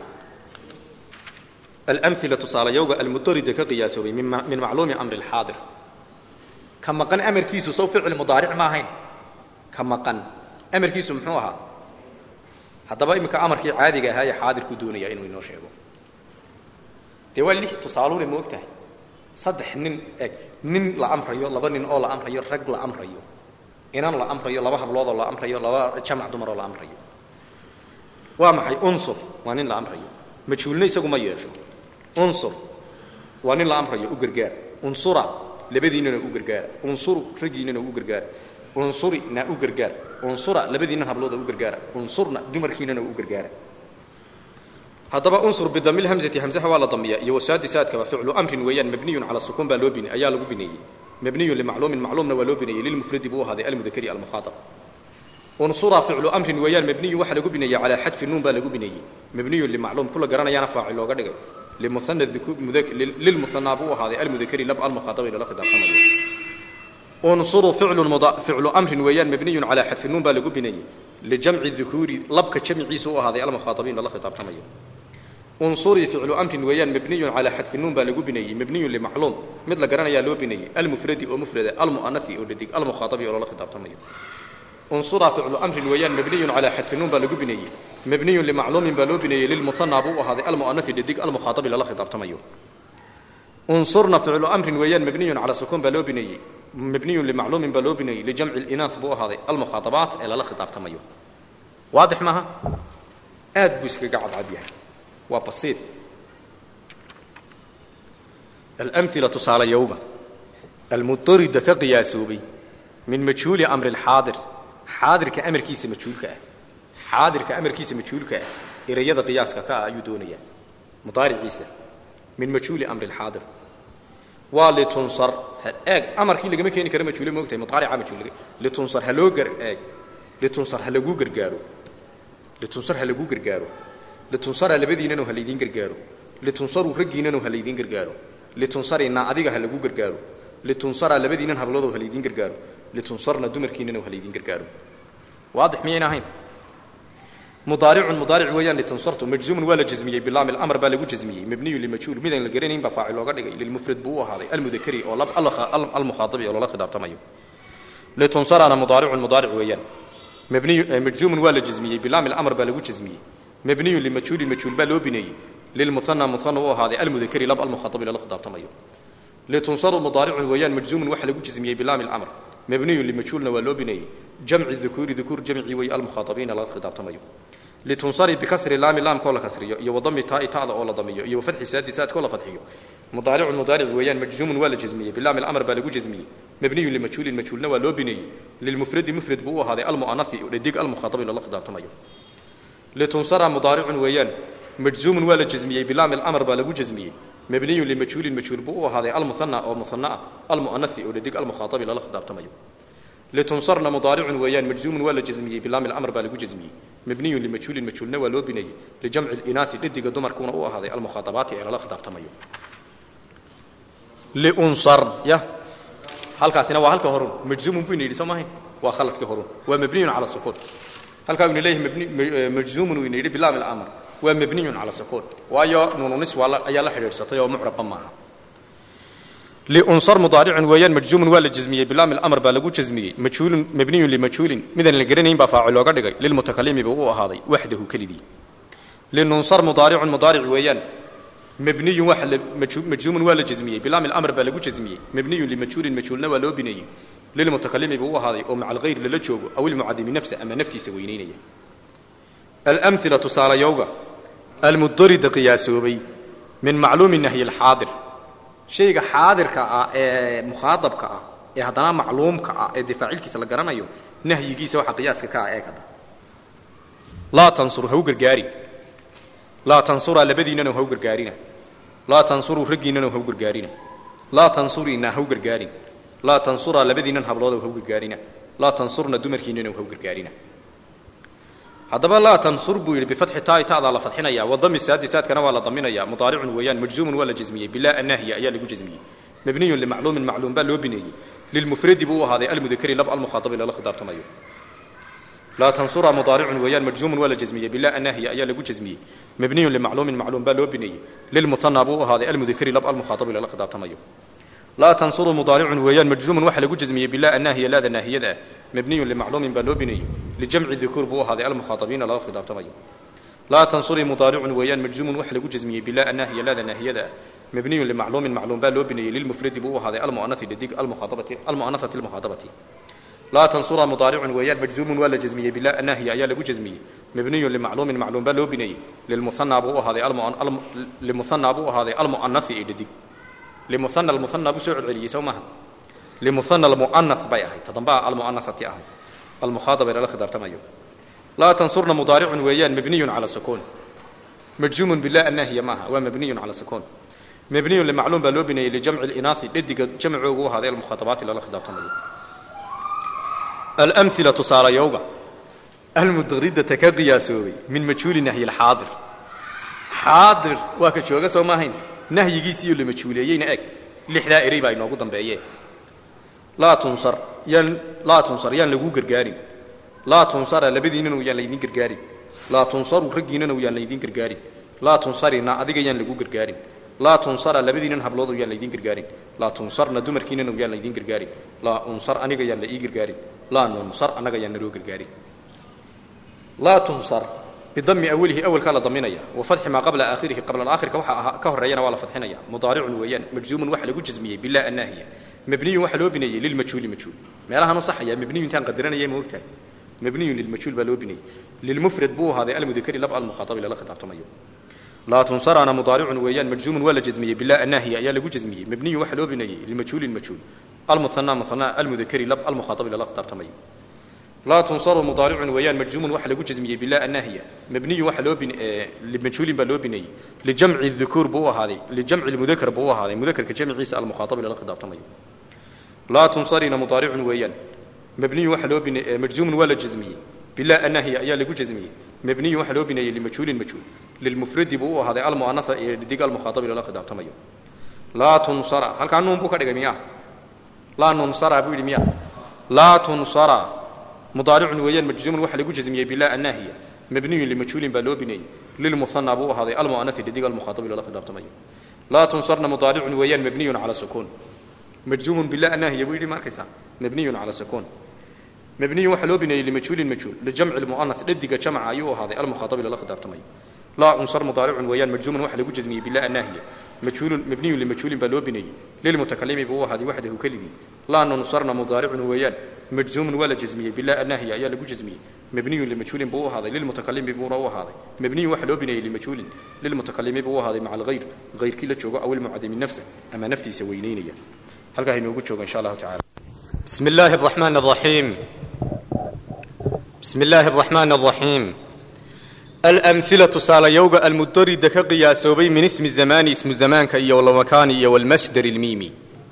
alamila tusaalayowga almudarida ka qiyaasoobay min macluumi amri alxaadir ka maqan amarkiisu saw ficil mudaaric ma ahayn ka maqan amarkiisu muxuu ahaa haddaba iminka amarkii caadiga ahaa ee xaadirku doonaya inuu inoo sheego dee waa lix tusaaluune ma og tahay saddex nin eg nin la amrayo laba nin oo la amrayo rag la amrayo inan la amrayo laba habloodoo la amrayo laba jamac dumaroo la amrayo waa maxay unsur waa nin la amrayo majhuulna isagu ma yeesho unsur waa nin la amrayo u gargaar unsura labadiinana u gargaara unsuru raggiinana u gargaara unsuri na u gargaar unsura labadiinan hablooda u gargaara unsurna dumarkiinana u gargaara haddaba unsur bidami lhamzati hamzaha waa la damiya iyo wasaadisaadkaba ficlu amrin weeyaan mabniyun cala sukuun baa loo bin ayaa lagu bineeyey mabniyun limacluumin macluumna waa loo bineeyey lilmufradi buu ahaaday almudakari almukhaatab unsura ficlu amrin weeyaan mabniyun waxaa lagu bineeyey calaa xadfi nuun baa lagu bineeyey mabniyun limacluum kula garanayaana faacil looga dhigay limuana lilmuhanaa buu ahaaday almudakari lab almukhaatabi lala khidaabtamayo unsuru ficlu amrin weeyaan mabniyun calaa xadfi nuun baa lagu bineeyey lijamci dukuuri labka jamciisa u ahaaday almukhaatabiin lala khitaabtamayo unsurii ficlu amrin weeyaan mabniyun calaa xadfi nuun baa lagu bineeyey mabniyun limacluum mid la garanayaa loo bineeyey almufradi oo mufrada almu'anasi oo dhadig almukhaatabi oo lala khitaabtamayo unsura ficlu amrin weeyaan mabniyun calaa xadfi nuun baa lagu bineeyey mabniyun limacluumin baa loo bineeyey lilmuhanaa buu u ahaaday almu'anasi dhadig almukhaatabi lala khitaabtamayo unsurna ficlu amrin weeyaan mabniyun calaa sukuun baa loo bineeyey mabniyun limacluumin baa loo bineeyey lijamci linaas buu ahaaday almukhaatabaat ee lala khitaabtamayo waadix maaha aad buu iskaga cadcad yahay waa basiid alamila tusaalayowga almudarida ka qiyaasoobay min majhuuli amri alxaadir xaadirka amarkiisa majhuulka ah xaadirka amarkiisa majhuulka ah ereyada qiyaaska ka ah ayuu doonayaa mudaariciisa min majhuuli amri alxaadir waa litunsar eeg amarkii lagama keeni karo majhuule ma ogtahay mudaarica majhuul litunsar ha loo gar eeg litunsar ha laguu gargaaro litunsar ha laguu gargaaro litunsara labadiinanu ha laydiin gargaaro litunsaru raggiinanu ha laydiin gargaaro litunsarina adiga ha lagu gargaaro litunsara labadiinan habloodoo ha laydiin gargaaro litunsarna dumarkiinanu ha laydiin gargaaro waadix miyayn ahayn mudaaricun mudaaric weeyaan litunsartu majzuumun waa la jazmiyey bilaami lamr baa lagu jazmiyey mabniyun limajhuul midaan la garanayn baa faacil looga dhigay lilmufrad buu u ahaaday almudakari oo almukhaatabi oo loola khidaabtamayo litunsarana mudaaricun mudaaric weeyaan mabniy majzuumun waa la jazmiyey bilaami lamr baa lagu jazmiyey mabniyun limajhuulin majhuul baa loo bineeyey lilmuhana muhana u ahaaday almudakari lab almukhaatabi loola khidaabtamayo litunsaru mudaaricun weeyaan majzuumun waxa lagu jazmiyey bilaami lamr mabniyun limajhuulna waa loo bineeyey jamci dukuuri dukuur jamcii wey almukhaatabiina laga khidaabtamayo litunsari bikasri laami laamkoo la kasriyo iyo wadami taai ta'da oo la damiyo iyo wafatxi saadi saadkoo la fadxiyo mudaaricun mudaaric weeyaan majzuumun waa la jazmiyey bilaami lamr baa lagu jazmiyey mabniyun limajhuulin majhuulna waa loo bineeyey lilmufradi mufrad buu u ahaaday almu'anasi dhadig almukhaatabi loola khidaabtamayo litunsara mudaaricun weeyaan majzuumun waa la jazmiyey bilaami lamr baa lagu jazmiyey mabniyun limajhuulin majhuul buu u ahaaday almuhana oo muhana ah almu'anasi oo dhadig almukhaatabi loola khidaabtamayo litunsarna mudaaricun weeyaan majzuumun waa la jazmiyey bilaami lamr baa lagu jazmiyey mabniyun limajhuulin majhuulna waa loo bineeyey lijamci linaasi dhadiga dumarkuuna u ahaaday almukhaatabaati ee lala khidaabtamayo liunsar ya halkaasina waa halka horun majzuumun buyna yidhi soo maahayn waa khaladka horun waa mabniyun cala sukuun halkaa ina leeyahay majzuumun wayna yidhi bilaami lamr waa mabniyun cala sukuun waayo nuununis waa ayaa la xidhiidhsatay oo mucrabba maaha liunsar mudaaricun weeyaan majzuumun waa la jazmiyey bilaami lamr baa lagu jazmiyey majhuulun mabniyun limajhuulin midaan la garanayn baa faacil looga dhigay lilmutakalimi buu u ahaaday waxdahu kelidii linunsar mudaaricun mudaaric weeyaan mabniyun waa majzuumun waa la jazmiyey bilaami lamr baa lagu jazmiyey mabniyun limajhuulin majhuulna waa loo bineeyey lilmutakalimi buu u ahaaday oo maca alghayr lala joogo aw ilmucadimi nafsa ama naftiisa weynaynaya alamila tusaalayowga almudarida qiyaasoobay min macluumi nahyi alxaadir shayga xaadirka ah ee mukhaadabka ah ee haddana macluumka ah ee difaacilkiisa la garanayo nahyigiisa waxa qiyaaska ka ah ee kada laa tansur ha u gargaarin laa tansura labadiinana ha u gargaarina laa tansuruu raggiinana ha u gargaarina laa tansurina ha u gargaarin laa tansura labadiinan hablooda ha u gargaarina laa tansurna dumarkiinana ha u gargaarina haddaba laa tansur buu yidhi bifatxi taai ta'daa la fadxinaya wadami saadi saadkana waa la daminaya mudaaricun weeyaan majzuumun waa la jazmiyey bilaa annaahiya ayaa lagu jazmiyey mabniyun limacluumin macluum baa loo bineeyey lilmufradi buu u ahaaday almudakari lab almukhaatabi lala khidaabtamayo laa tansura mudaaricun weeyaan majzuumun waa la jazmiyey bilaa annaahiya ayaa lagu jazmiyey mabniyun limacluumin macluum baa loo bineeyey lilmuhanaa buu u ahaaday almudakari lab almukhaatabi lala khidaabtamayo laa tansuru mudaaricun weeyaan majzuumun waxa lagu jazmiyey bilaa annaahiya laada naahiyada ah mabniyun limacluumin baa loo bineeyey lijamci dukuur buu u ahaaday almukhaatabiina lala khidaabtamayo laa tansuri mudaaricun weeyaan majzuumun waxa lagu jazmiyey bilaa annaahiya laada naahiyada ah mabniyun limacluumin macluum baa loo bineeyey lilmufradi buu u ahaaday almu'anasi dhadig almukhaatabati almu'anasati almukhaatabati laa tansura mudaaricun weeyaan majzuumun waa la jazmiyey bilaa annaahiya ayaa lagu jazmiyey mabniyun limacluumin macluum baa loo bineeyey lilmuhanaa buu u ahaaday limuhanaa buu u ahaaday almu'anasi ee dhadig limuhana almuhana buu soo celceliyey soo maaha limuhana almu'anas bay ahayd tadambaa almu'anasati ahay almukhaadaba lala khidaabtamayo laa tansurna mudaaricun weeyaan mabniyun cala sukuun majzuumun bilaa annaahiya maaha waa mabniyun cala sukuun mabniyun limacluum baa loo bineeyey lijamci linaasi dhadiga jamcoogu u ahaaday almukhaatabaati lala khidaabtamayo alamila tusaalayowga almudridata ka qiyaasoobay min majhuuli nahyi alxaadir xaadir waa ka jooga soo maahayn nahyigiisiiyo la majhuuleeyeyna eg lixdaa erey baa inoogu dambeeyeen laa tunsar yaan laa tunsar yaan laguu gargaarin laa tunsara labadiinana yaan laydin gargaarin laa tunsaru raggiinana yaan laydin gargaarin laa tunsarina adiga yaan lagu gargaarin laa tunsara labadiinan hablood yaan laydin gargaarin laa tunsarna dumarkiinana yaan laydin gargaarin laa unsar aniga yaan la ii gargaarin laa nunsar annaga yaan naloo gargaarin laa tunsar bidami awalihi awalkaa la daminaya wa fadxi maa qabla aakhirihi qabla aakhirka waxa ka horeeyana waa la fadxinaya mudaaricun weeyaan majzuumun waxa lagu jazmiyey bilaa annaahiya mabniyun waxa loo bineeyey lilmajhuuli majhuul meelahaan u saxaya mabniyu intaan qadaranaya ma ogtahay mabniyun lilmajhuul baa loo bineeyey lilmufrad buu ahaaday almudakari lab almukhaatabi lala khidaabtamayo laa tunsarana mudaaricun weeyaan majzuumun waa la jazmiyey bilaa annaahiya ayaa lagu jazmiyey mabniyun waxa loo bineeyey lilmajhuuli majhuul almuhanaa muhanaa almudakari lab almukhaatabi lala khidaabtamayo laa tunsaru mudaaricun weeyaan majzuumun waxa lagu jazmiyey bilaa annaahiya mabniyun waxa loo bin limajhuulin baa loo bineeyey lijamci dukuur buu u ahaaday lijamci lmudakar buu u ahaaday mudakarka jamciisa almukhaatabi lala khidaabtamayo laa tunsarina mudaaricun weeyaan mabniyun waxa loo bine majzuumun waa la jazmiyey bilaa annaahiya ayaa lagu jazmiyey mabniyun waxa loo bineeyey limajhuulin majhuul lilmufradi buu u ahaaday almu'anasa ee dig almukhaatabi lala khidaabtamayo laa tunsara halkaa nuun buu ka dhigay miya laa nunsara buu yidhi miya laa tunsara mudaaricun weeyaan majzuumun waxa lagu jazmiyey bilaa annaahiya mabniyun limajhuulin baa loo bineeyey lilmuhanaa buu u ahaaday almu'anasi dhadig almukhaatabi lala khidaabtamayo laa tunsarna mudaaricun weeyaan mabniyun cala sukuun majzuumun bilaa annaahiya buu yidhi ma arkaysaa mabniyun cala sukuun mabniyun waxaa loo bineeyey limajhuulin majhuul lijamci lmu'anas dhadiga jamca ayuu u ahaaday almukhaatabi lala khidaabtamayo laa unsar mudaaricun weeyaan majzuumun waxa lagu jazmiyey bilaa annaahiya majhuulun mabniyun limajhuulin baa loo bineeyey lilmutakalimi buu u ahaaday waxdahu keligii laa nunsarna mudaaricun weeyaan majzuumun waa la jazmiyey bilaa annaahiya ayaa lagu jazmiyey mabniyun limajhuulin buu u ahaaday lilmutakalimi buuna u ahaaday mabniyun waxa loo bineeyey limajhuulin lilmutakalimi buu u ahaaday maca alghayr hayrkii la joogo aw ilmucadimi nafsa ama naftiisa weynaynaya halkaa inoogu joogo insha allahu tacala bismi illaahi araxmaan araxiim bismi illaahi araxmaan araxiim alamhila tusaalayowga almudarida ka qiyaasoobay min ismi zamaani ismu zamaanka iyo walmakaani iyo walmasdar ilmiimi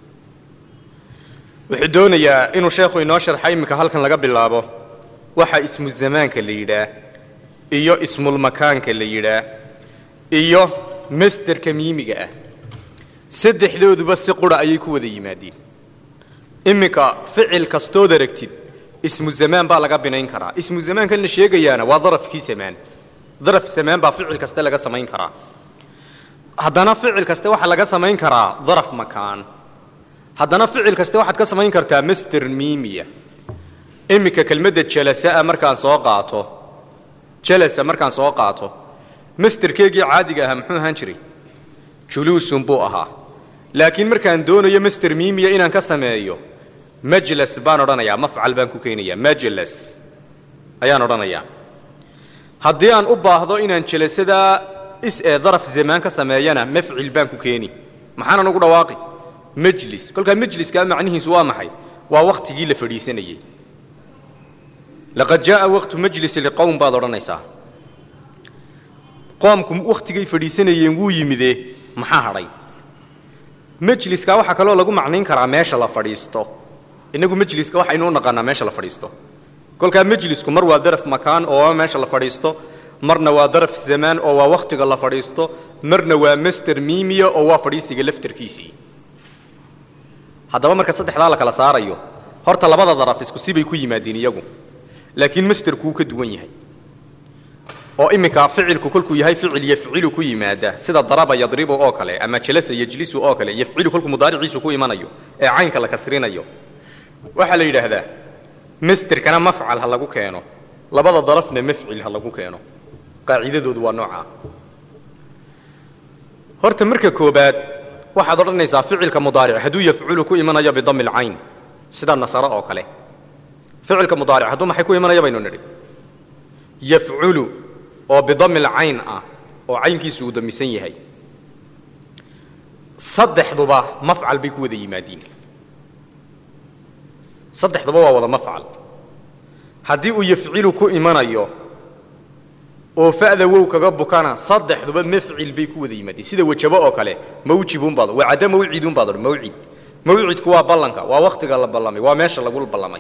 wuxuu doonayaa inuu sheekhu inoo sharxa iminka halkan laga bilaabo waxa ismu zamaanka la yidhaah iyo ismulmakaanka la yidhaah iyo masderka miimiga ah saddexdooduba si qura ayay ku wada yimaadeen iminka ficil kastood aragtid ismu zamaan baa laga binayn karaa ismu zamaankan la sheegayaana waa darafkii samaan daraf samaan baa ficil kaste laga samayn karaa haddana ficil kaste waxaa laga samayn karaa daraf makaan haddana ficil kaste waxaad ka samayn kartaa master miimiya iminka kelmadda jalasaa markaan soo qaato jalasa markaan soo qaato masterkeegii caadiga ahaa muxuu ahaan jiray juluusun buu ahaa laakiin markaan doonayo master miimiya inaan ka sameeyo majlas baan odhanayaa mafcal baan ku keenayaa majlas ayaan odhanayaa haddii aan u baahdo inaan jelasadaa is ee daraf zamaan ka sameeyana mafcil baan ku keeni maxaanan ugu dhawaaqi majlis kolkaa majliskaa macnihiisu waa maxay waa wakhtigii la fadhiisanayey laqad jaaa waqtu majlis liqowm baad odhanaysaa qoomku wakhtigay fadhiisanayeen wuu yimidee maxaa hadhay majliska waxaa kaloo lagu macnayn karaa meesha la fadhiisto innagu majliska waxaynu u naqaanaa meesha la fadhiisto kolkaa majlisku mar waa daraf makaan oo waa meesha la fadhiisto marna waa daraf zamaan oo waa wakhtiga la fadhiisto marna waa master miimiya oo waa fadhiisiga laftarkiisii haddaba marka saddexdaa la kala saarayo horta labada daraf isku sibay ku yimaadeen iyagu laakiin masterku wuu ka duwan yahay oo iminka ficilku kolkuu yahay ficil yafcilu ku yimaada sida daraba yadribu oo kale ama jalasa yajlisu oo kale yafcilu kolkuu mudaariciisu ku imanayo ee caynka la kasrinayo waxaa la yidhaahdaa masterkana mafcal ha lagu keeno labada darafna mafcil ha lagu keeno qaacidadoodu waa noocaa horta marka koobaad waxaad odhanaysaa ficilka mudaaric hadduu yafculu ku imanayo bidami lcayn sida nasaro oo kale ficilka mudaaric hadduu maxay ku imanaya baynu nidhi yafculu oo bidami lcayn ah oo caynkiisu uu damisan yahay saddexduba mafcal bay ku wada yimaadiin saddexduba waa wada mafcal haddii uu yafcilu ku imanayo oo fa'da wow kaga bukana saddexduba mafcil bay ku wada yimaadeen sida wajabo oo kale mawjibunbaad wacada mawcidunbaad odhan mawcid mawcidku waa ballanka waa wakhtiga la ballamay waa meesha lagu ballamay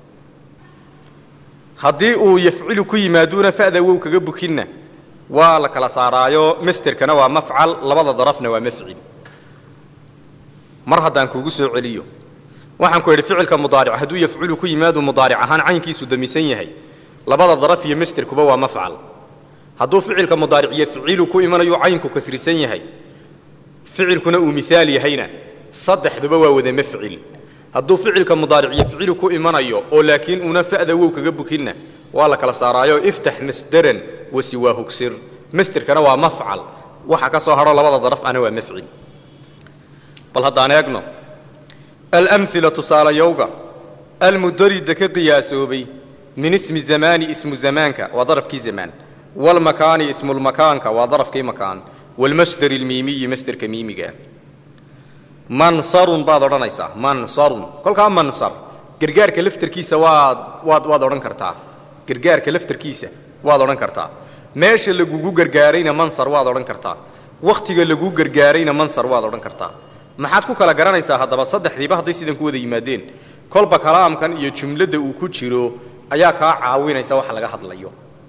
haddii uu yafcilu ku yimaaduuna fa'da wow kaga bukinna waa la kala saaraayo masterkana waa mafcal labada darafna waa mafcil mar haddaan kuugu soo celiyo waxaan ku idhi ficilka mudaaric hadduu yafculu ku yimaadu mudaaric ahaan caynkiisu damisan yahay labada daraf iyo masterkuba waa mafcal hadduu ficilka mudaaric yafcilu ku imanayo caynku kasrisan yahay ficilkuna uu miaal yahayna saddexduba waa wada mafcil hadduu ficilka mudaaric yafcilu ku imanayo oo laakiin uuna fa'da wow kaga bukinna waa la kala saaraayo iftax masderan wasiwaa hugsir masterkana waa mafcal waxa ka soo hadho labada daraf ana waa mafcil bal haddaan eegno alamila tusaalayowga almudarida ka qiyaasoobay min ismi zamaani ismu zamaanka waa darafkii zamaan wlmakaani ismulmakaanka waa darafkii makaan wlmasdar lmiimiyi masderka miimiga mansarun baad odhanaysaa mansarun kolkaa mansar gargaarka laftarkiisa waad waad waad odhan kartaa gargaarka laftarkiisa waad odhan kartaa meesha lagugu gargaarayna mansar waad odhan kartaa wakhtiga laguu gargaarayna mansar waad odhan kartaa maxaad ku kala garanaysaa haddaba saddexdiiba hadday sidan ku wada yimaadeen kolba kalaamkan iyo jumladda uu ku jiro ayaa kaa caawinaysa waxa laga hadlayo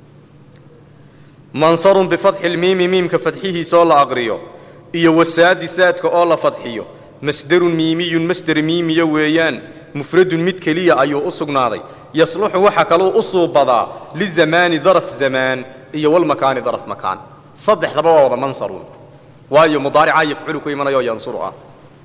mansarun bifatxi lmiimi miimka fadxihiisaoo la aqriyo iyo wasaadi saadka oo la fadxiyo masderun miimiyun masder miimiya weeyaan mufradun mid keliya ayuu u sugnaaday yasluxu waxa kaluu u suubadaa lizamaani daraf zamaan iyo walmakaani daraf makaan saddexdaba waa wada mansarun waayo mudaaricaa yafculu ku imanayo yansuru ah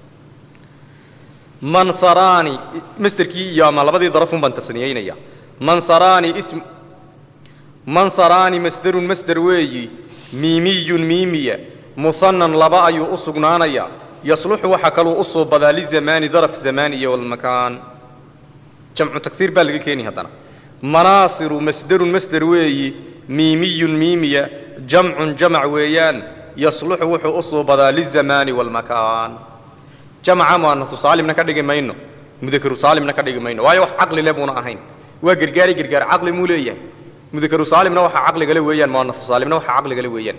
mansaraani masderkii iyo ama labadii darafun baan tasniyeynaya mansaraani ism mansaraani masderun masder weeyi miimiyun miimiya muhanan laba ayuu u sugnaanayaa yasluxu waxa kaluu u suubadaa lizamaani daraf zamaan iyo walmakaan jamcu tagsiir baa laga keeni haddana manaasiru masderun masder weeyi miimiyun miimiya jamcun jamac weeyaan yasluxu wuxuu u suubadaa lizamaani walmakaan jamca muanasu saalimna ka dhigi mayno mudakaru saalimna ka dhigi mayno waayo wax caqli le buuna ahayn waa gargaari gargaar caqli muu leeyahay mudakaru saalimna waxa caqligale weeyaan muanasu saalimna waxa caqligale weeyaan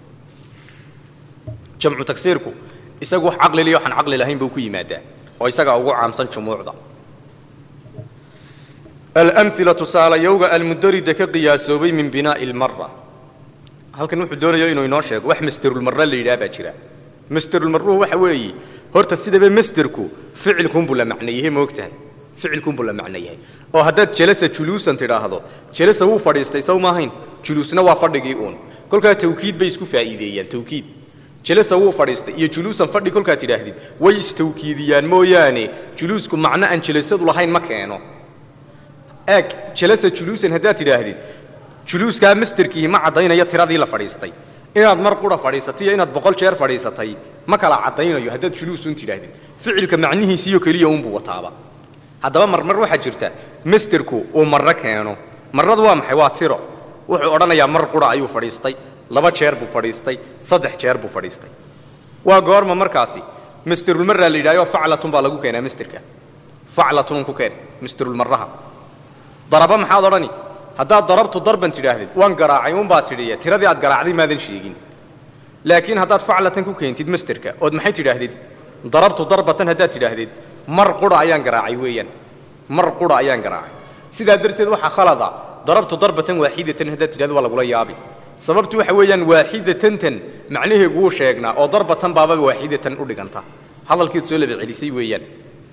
jamcu tagsiirku isagu wax caqli liyo waxaan caqli lahayn buu ku yimaadaa oo isagaa ugu caamsan jumuucda alamila tusaalayowga almudarida ka qiyaasoobay min binaa'i lmara halkan wuxuu doonayo inuu inoo sheego wax masderulmarra la yidhaha baa jira masderulmarruhu waxa weeye horta sidaba masderku ficilkunbuu la macno yahay ma og tahay ficilkunbuu la macno yahay oo haddaad jalasa juluusan tidhaahdo jalasa wuu fadhiistay sow maahayn juluusna waa fadhigii uun kolkaa tawkiid bay isku faa'iideeyaan tawkiid jalasa wuu fadhiistay iyo juluusan fadhi kolkaad tidhaahdid way istawkiidiyaan mooyaane juluusku macno aan jalasadu lahayn ma keeno eeg jalasa juluusan haddaad tidhaahdid juluuskaa masderkiihi ma caddaynayo tiradii la fadhiistay inaad mar qura fadhiisatay iyo inaad boqol jeer fadhiisatay ma kala caddaynayo haddaad juluusun tidhaahdid ficilka macnihiisiiyo keliya unbuu wataaba haddaba marmar waxaa jirta masderku uu marro keeno marradu waa maxay waa tiro wuxuu odhanayaa mar qura ayuu fadhiistay laba jeer buu fadhiistay saddex jeer buu fadhiistay waa goorma markaasi masderulmarraa la yidhahyo faclatun baa lagu keenaa masderka faclatun ku keen masderulmarraha daraba maxaad odhani haddaad darabtu darban tidhaahdid waan garaacay unbaad tidhiye tiradii aad garaacday maadan sheegin laakiin haddaad faclatan ku keentid masterka ood maxay tidhaahdid darabtu darbatan haddaad tidhaahdid mar qura ayaan garaacay weeyaan mar qura ayaan garaacay sidaa darteed waxaa khalada darabtu darbatan waaxidatan haddaad tidhahdo waa lagula yaabi sababtu waxa weeyaan waaxidatantan macnaheegu wuu sheegnaa oo darbatan baaba waaxidatan u dhiganta hadalkeed soo laba celisay weeyaan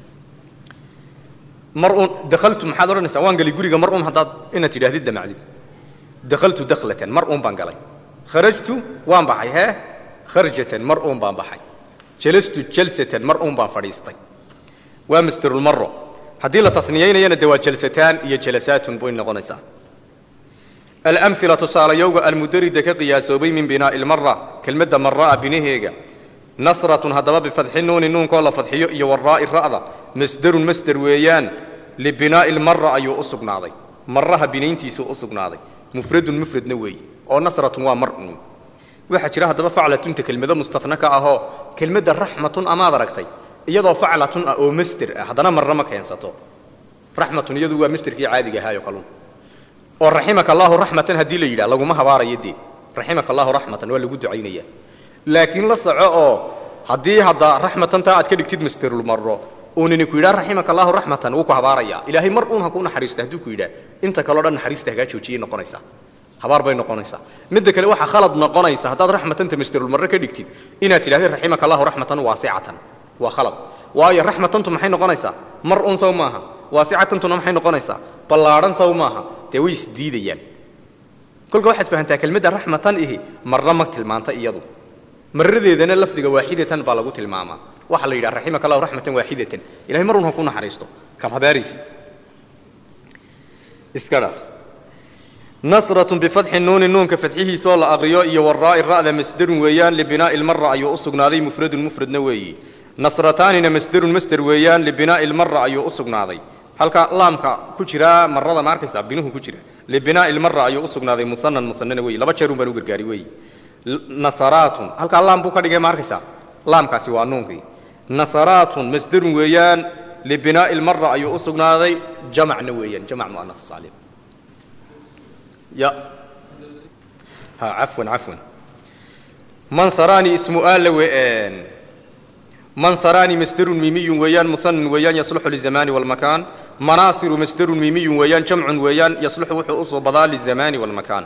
mar uun dakaltu maxaad odhanaysaa waan galay guriga mar uun haddaad inaad tidhahdid damacdid dakaltu daklatan mar uun baan galay kharajtu waan baxay hee kharjatan mar uun baan baxay jalastu jalsatan mar uun baan fadhiistay waa masderulmaro haddii la taniyaynayana de waa jalsataan iyo jalasaatun bay noqonaysaa alamila tusaalayowga almudarida ka qiyaasoobay min binaa'i lmara kelmadda maraa binaheega nasratun haddaba bifadxi nuuni nuunkoo la fadxiyo iyo waraa'i ra'da masderun masder weeyaan libinaa'i lmara ayuu u sugnaaday maraha binayntiisuu u sugnaaday mufradun mufradna weeye oo nasratun waa mar uun waxaa jira haddaba faclatunta kelmado mustafna ka ahoo kelmadda raxmatun amaad aragtay iyadoo faclatun ah oo masder ah haddana marna ma keensato raxmatun iyadu waa masderkii caadiga ahaayo kalun oo raximaka allaahu raxmatan haddii la yidhah laguma habaarayo dee raximaka allahu raxmatan waa lagu ducaynaya laakiin la soco oo haddii hadda raxmatantaa aad ka dhigtid masderulmaro uunini ku yidhaha raximaka allahu raxmatan wuu ku habaaraya ilaahay mar uun ha kuu naxariista hadduu ku yidhaah inta kaleo dhan naxariista hagaa joojiyay noqonaysaa habaar bay noqonaysaa midda kale waxaa khalad noqonaysa haddaad raxmatanta masderulmaro ka dhigtid inaad tidhahdid raximaka allahu raxmatan waasicatan waa khalad waayo raxmatantu maxay noqonaysaa mar un saw maaha waasicatantuna maxay noqonaysaa ballaadhan saw maaha dee way isdiidayaan kolka waxaad fahantaa kelmadda raxmatan ihi marna ma tilmaanta iyadu maradeedana lafdiga waaxidatan baa lagu tilmaamaa waxaa la yidhaha raximaka allahu raxmatan waaxidatan ilahay mar un ha ku naxariisto kaad habaaraysid iska dhaaf nasratun bifadxi nuuni nuunka fadxihiisaoo la aqriyo iyo waraa'i ra'da masderun weeyaan libinaa'i lmara ayuu u sugnaaday mufradun mufradna weeyi nasrataanina masderun masder weeyaan libinaa'i lmara ayuu u sugnaaday halka laamka ku jira marada ma arkaysaa binuhu ku jira libinaa'i lmara ayuu u sugnaaday muhanan muhanana weeyi laba jeerun baan u gargaari weeyi nasaraatun halkaa laam buu ka dhigay ma arkaysaa laamkaasi waa nuunkii nasaraatun masderun weeyaan libinaa'i lmara ayuu u sugnaaday jamacna weeyaan jamac mu'anas saalim ya ha cafwan cafwan mansaraani ismu aala we'een mansaraani masderun miimiyun weeyaan muhanan weeyaan yasluxu lizamaani walmakaan manaasiru masderun miimiyun weeyaan jamcun weeyaan yasluxu wuxuu usoo badaa lizamaani walmakaan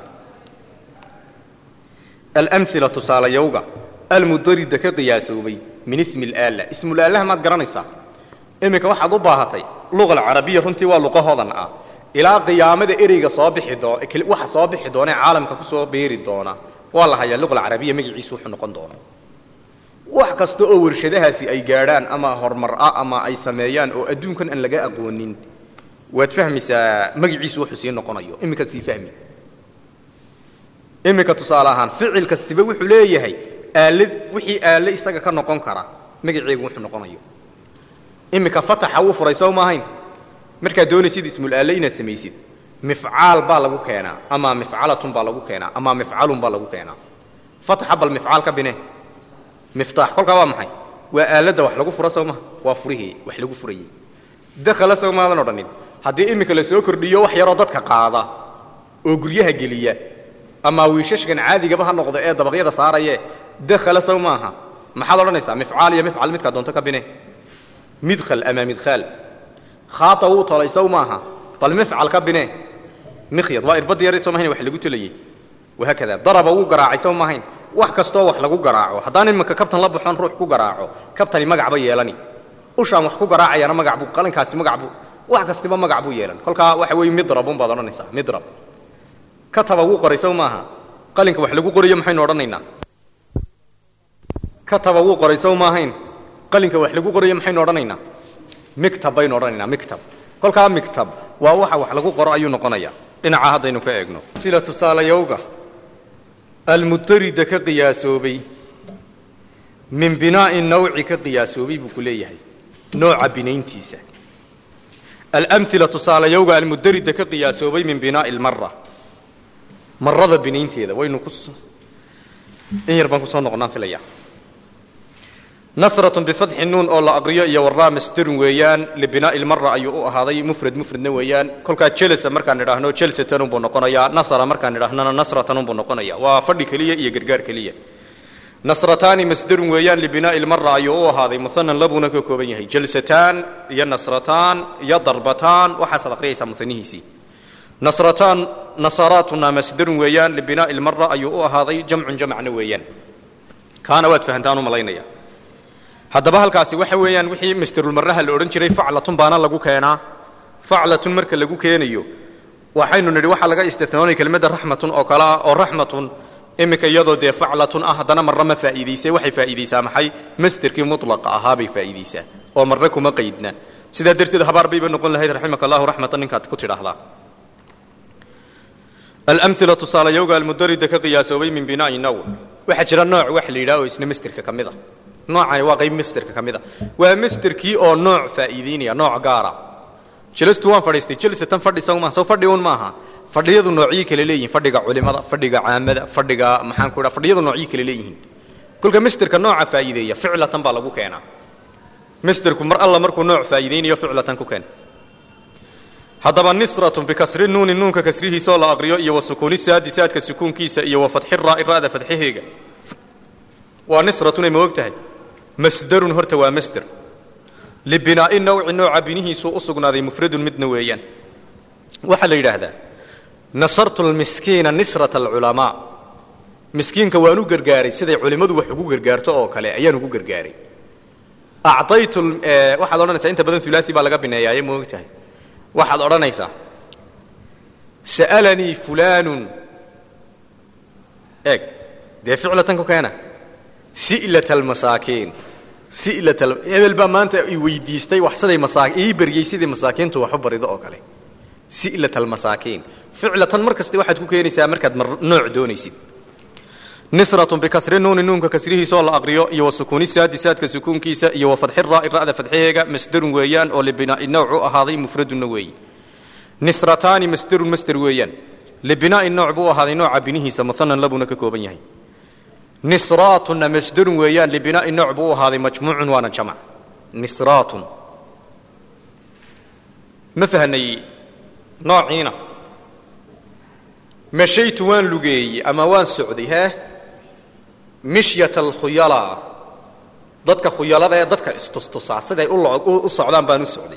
alamila tusaalayowga almudarida ka qiyaasoobay min ismi alaala ismulaalaha maad garanaysaa iminka waxaad u baahatay luqa alcarabiya runtii waa luqa hodan ah ilaa qiyaamada ereyga soo bixi doo waxa soo bixi doona ee caalamka kusoo beeri doona waa la hayaa luqa alcarabiya magaciisu wuxuu noqon doona wax kasta oo warshadahaasi ay gaadhaan ama horumar ah ama ay sameeyaan oo adduunkan aan laga aqoonin waad fahmaysaa magaciisu wuxuu sii noqonayo iminkaad sii fahmi iminka tusaale ahaan ficil kastiba wuxuu leeyahay aalad wixii aale isaga ka noqon kara magaceegu wuxuu noqonayo iminka fataxa wuu furay soo maahayn markaad doonaysid ismulaale inaad samaysid mifcaal baa lagu keenaa ama mifcalatun baa lagu keenaa ama mifcalun baa lagu keenaa fataxa bal mifcaal ka bine miftaax kolkaa waa maxay waa aaladda wax lagu furo soo maha waa furihii wax lagu furayey dakhala soo maadan odhanin haddii iminka la soo kordhiyo wax yaroo dadka qaada oo guryaha geliya ama wiishashkan caadigaba ha noqdo ee dabaqyada saaraye dakhala sow maaha maxaad odhanaysaa mifcaal iyo mifcal midkaa doonto ka bine midkhal ama midkhaal khaata wuu tolay sow maaha bal mifcal ka bine mikhyad waa irbadda yar soo mahayn wax lagu tolayey wahaakada daraba wuu garaacay sow maahayn wax kastoo wax lagu garaaco haddaan iminka kabtan la baxoon ruux ku garaaco kabtani magacba yeelani ushaan wax ku garaacayana magac buu qalinkaasi magac buu wax kastiba magac buu yeelan kolkaa waxa weeye midrabun baad odhanaysaa midrab kataba wuu qoray sow maaha qalinka wax lagu qorayo maxaynu odhanaynaa kataba wuu qoray sow maahayn qalinka wax lagu qorayo maxaynu odhanaynaa mictab baynu odhanaynaa mictab kolkaa mictab waa waxa wax lagu qoro ayuu noqonayaa dhinacaa haddaynu ka eegno sila tusaalayowga almudarida ka qiyaasoobay min binaa'i nawci ka qiyaasoobay buu ku leeyahay nooca binayntiisa alamila tusaalayowga almudarida ka qiyaasoobay min binaa'i lmara marada binaynteeda waynu ku in yar baan kusoo noqonaan filaya nasratun bifatxi nuun oo la aqriyo iyo waraa masderun weeyaan libinaa'i lmara ayuu u ahaaday mufrad mufradna weeyaan kolkaa jelasa markaan idhaahno jelsatanunbuu noqonayaa nasra markaan idhaahnona nasratanunbuu noqonaya waa fadhi keliya iyo gargaar keliya nasrataani masderun weeyaan libinaa'i lmara ayuu u ahaaday muhanan labuuna ka kooban yahay jalsataan iyo nasrataan iyo darbataan waxaasaad aqriyaysaa muhanihiisii nasrataan nasaraatuna masderun weeyaan libinaa'i lmara ayuu u ahaaday jamcun jamcna weeyaan kaana waad fahantaan u malaynaya haddaba halkaasi waxa weeyaan wixii masderulmaraha la odhan jiray faclatun baana lagu keenaa faclatun marka lagu keenayo waxaynu nidhi waxaa laga istinoonay kelmadda raxmatun oo kale ah oo raxmatun iminka iyadoo dee faclatun ah haddana marre ma faa'iidaysay waxay faa'iidaysaa maxay masderkii mutlaqa ahaa bay faa'iidaysaa oo marre kuma qaydna sidaa darteed habaar bayba noqon lahayd raximaka allahu raxmatan ninkaad ku tidhaahdaa alamila tusaalayowga almudarida ka qiyaasoobay min binaa'i naw waxaa jira nooc wax la yidhaha oo isna masderka ka mid a noocani waa qayb masderka ka mid a waa masderkii oo nooc faa'iidaynaya nooc gaara jelastu waan fadhiistay jalsatan fadhi sawma soo fadhi un maaha fadhiyadu noocyo kale leeyihin fadhiga culimada fadhiga caamada fadhiga maxaan ku dhaha fadhiyadu noocyo kale leeyihiin kolka masderka nooca faa'iideeya ficlatan baa lagu keenaa masderku mar alla markuu nooc faa'iideynayo ficlatan ku keen haddaba nisratun bikasri nuuni nuunka kasrihiisaoo la aqriyo iyo wa sukuuni saadi saadka sukuunkiisa iyo wa fatxi raa'i ra'da fadxaheega waa nisratun ay ma og tahay masderun horta waa masder libinaa'i nawci nooca binihiisuu u sugnaaday mufradun midna weeyaan waxaa la yidhaahdaa nasartu lmiskiina nisrata alculamaa miskiinka waan u gargaaray siday culimmadu wax ugu gargaarto oo kale ayaan ugu gargaaray acaytu waxaad odhanaysaa inta badan hulaasi baa laga bineeyaaye ma og tahay waxaad odhanaysaa sa'alanii fulaanun eeg dee ficlatan ku keena si'lat almasaakiin si'lat hebel baa maanta i weydiistay wax siday masaa ii baryey sidai masaakiintu wax u barido oo kale si'lat almasaakiin ficlatan mar kasta waxaad ku keenaysaa markaad mar nooc doonaysid nisratun bikasri nuuni nuunka kasrihiisaoo la aqriyo iyo wa sukuuni saadi saadka sukuunkiisa iyo wa fadxi raa'i ra'da fadxaheega masderun weeyaan oo libinaa'i nawc u ahaaday mufradunna weeye nisrataani masderun masder weeyaan libinaa'i nooc buu ahaaday nooca binihiisa muhanan labuna ka kooban yahay nisraatunna masderun weeyaan libinaa'i nooc buu u ahaaday majmuucun waana jamac nisraatun ma fahnay noociina mashaytu waan lugeeyey ama waan socday hee mishyat alkhuyala dadka khuyalada ee dadka istustusaa siday u socdaan baan u socday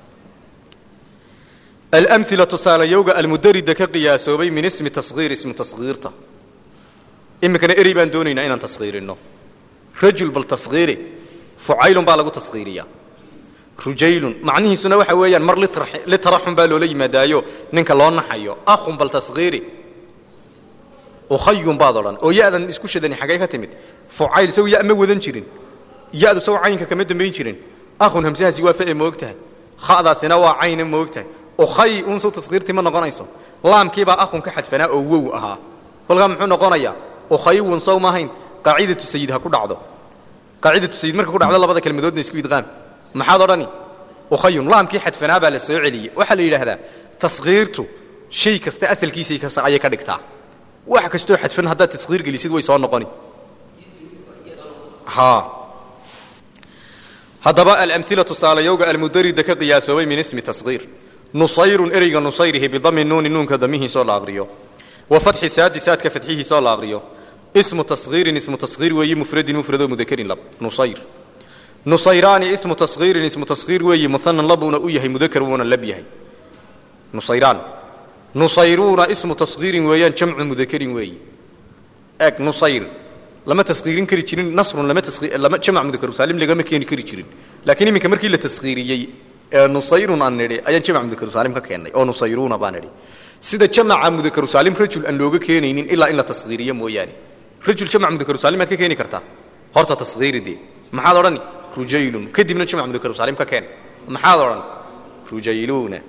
alamila tusaalayowga almudarida ka qiyaasoobay min ismi tashiir ismu tashiirta iminkana erey baan doonaynaa inaan taskhiirinno rajul bal taskhiiri fucaylun baa lagu taskhiiriyaa rujaylun macnihiisuna waxa weeyaan mar litaraxun baa loola yimaadaayo ninka loo naxayo akhun bal taskhiiri ukhayun baad odhan oo ya-dan isku shadani xaggay ka timid fucayl isagu ya ma wadan jirin ya-du isagu caynka kama dambayn jirin akhun hamsahaasi waa fa'e moog tahay kha'daasina waa cayna moog tahay ukhay unsow taskhiirtii ma noqonayso laamkiibaa akhun ka xadfanaa oo wow ahaa kolkaa muxuu noqonayaa ukhaywun sow maahayn qaacidatu sayid ha ku dhacdo qaacidatu sayid marka ku dhacdo labada kelmadoodna isku idqaam maxaad odhani ukhayun laamkii xadfanaa baa la soo celiyey waxaa la yidhaahdaa taskhiirtu shay kasta asalkiisay ayay ka dhigtaa wax kastoo xadfan haddaad taskhiir gelisid way soo noqoni haddaba alamila tusaalayowga almudarida ka qiyaasoobay min ismi taskhiir nusayrun ereyga nusayrihi bidami nuuni nuunka damihiisoo la aqriyo wa fatxi saadi saadka fadxihiisoo la aqriyo ismu taskhiirin ismu taskhiir weeyi mufradin mufradoo mudakarin lab nusayr nusayraani ismu taskhiirin ismu taskhiir weeyi muhanan labuuna u yahay mudakar wuuna lab yahay nusayraan nusayruuna ismu taskhiirin weeyaan jamcu mudakarin weeyi eeg nusayr lama taskhiirin kari jirin nasrun lama lama jamac mudakaru saalim lagama keeni kari jirin laakiin iminka markii la taskhiiriyey ee nusayrun aan nidhi ayaan jamac mudakaru saalim ka keennay oo nusayruuna baan nidhi sida jamaca mudakaru saalim rajul aan looga keenaynin ilaa in la taskhiiriyo mooyaane rajul jamac mudakaru saalim aad ka keeni kartaa horta taskhiiri dee maxaad odhani rujaylun kadibna jamac mudakaru saalim ka keen maxaad odhan rujayluuna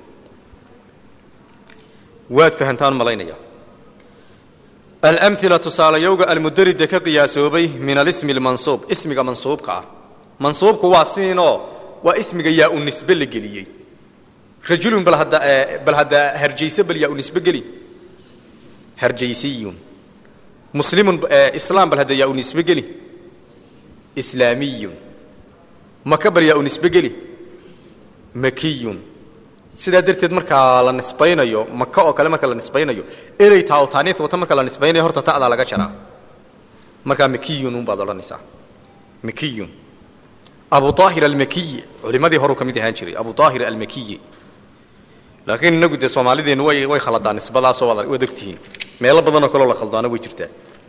waad fahantaan malaynaya alamila tusaalayowga almudarida ka qiyaasoobay min alismi almansuub ismiga mansuubka ah mansuubku waa siinoo waa ismiga yaa u nisbe la geliyey rajulun bal hadda bal hadda harjayse bal yaa u nisbe geli harjaysiyun muslimun islaam bal hadda yaa u nisbe geli islaamiyun maka bal yaa u nisbe geli makiyun sidaa darteed markaa la nisbaynayo maka oo kale marka la nisbaynayo erey taa oo taaniis wata marka la nisbaynayo horta ta'daa laga jaraa markaa makiyun unbaad odhanaysaa makiyun abu aahir almakiyi culimadii horuu ka mid ahaan jiray abu aahir almakiyi laakiin inagu dee soomaalideennu way way khaladaan nisbadaasoo waad ogtihiin meelo badanoo kaloo la khaldaano way jirtaa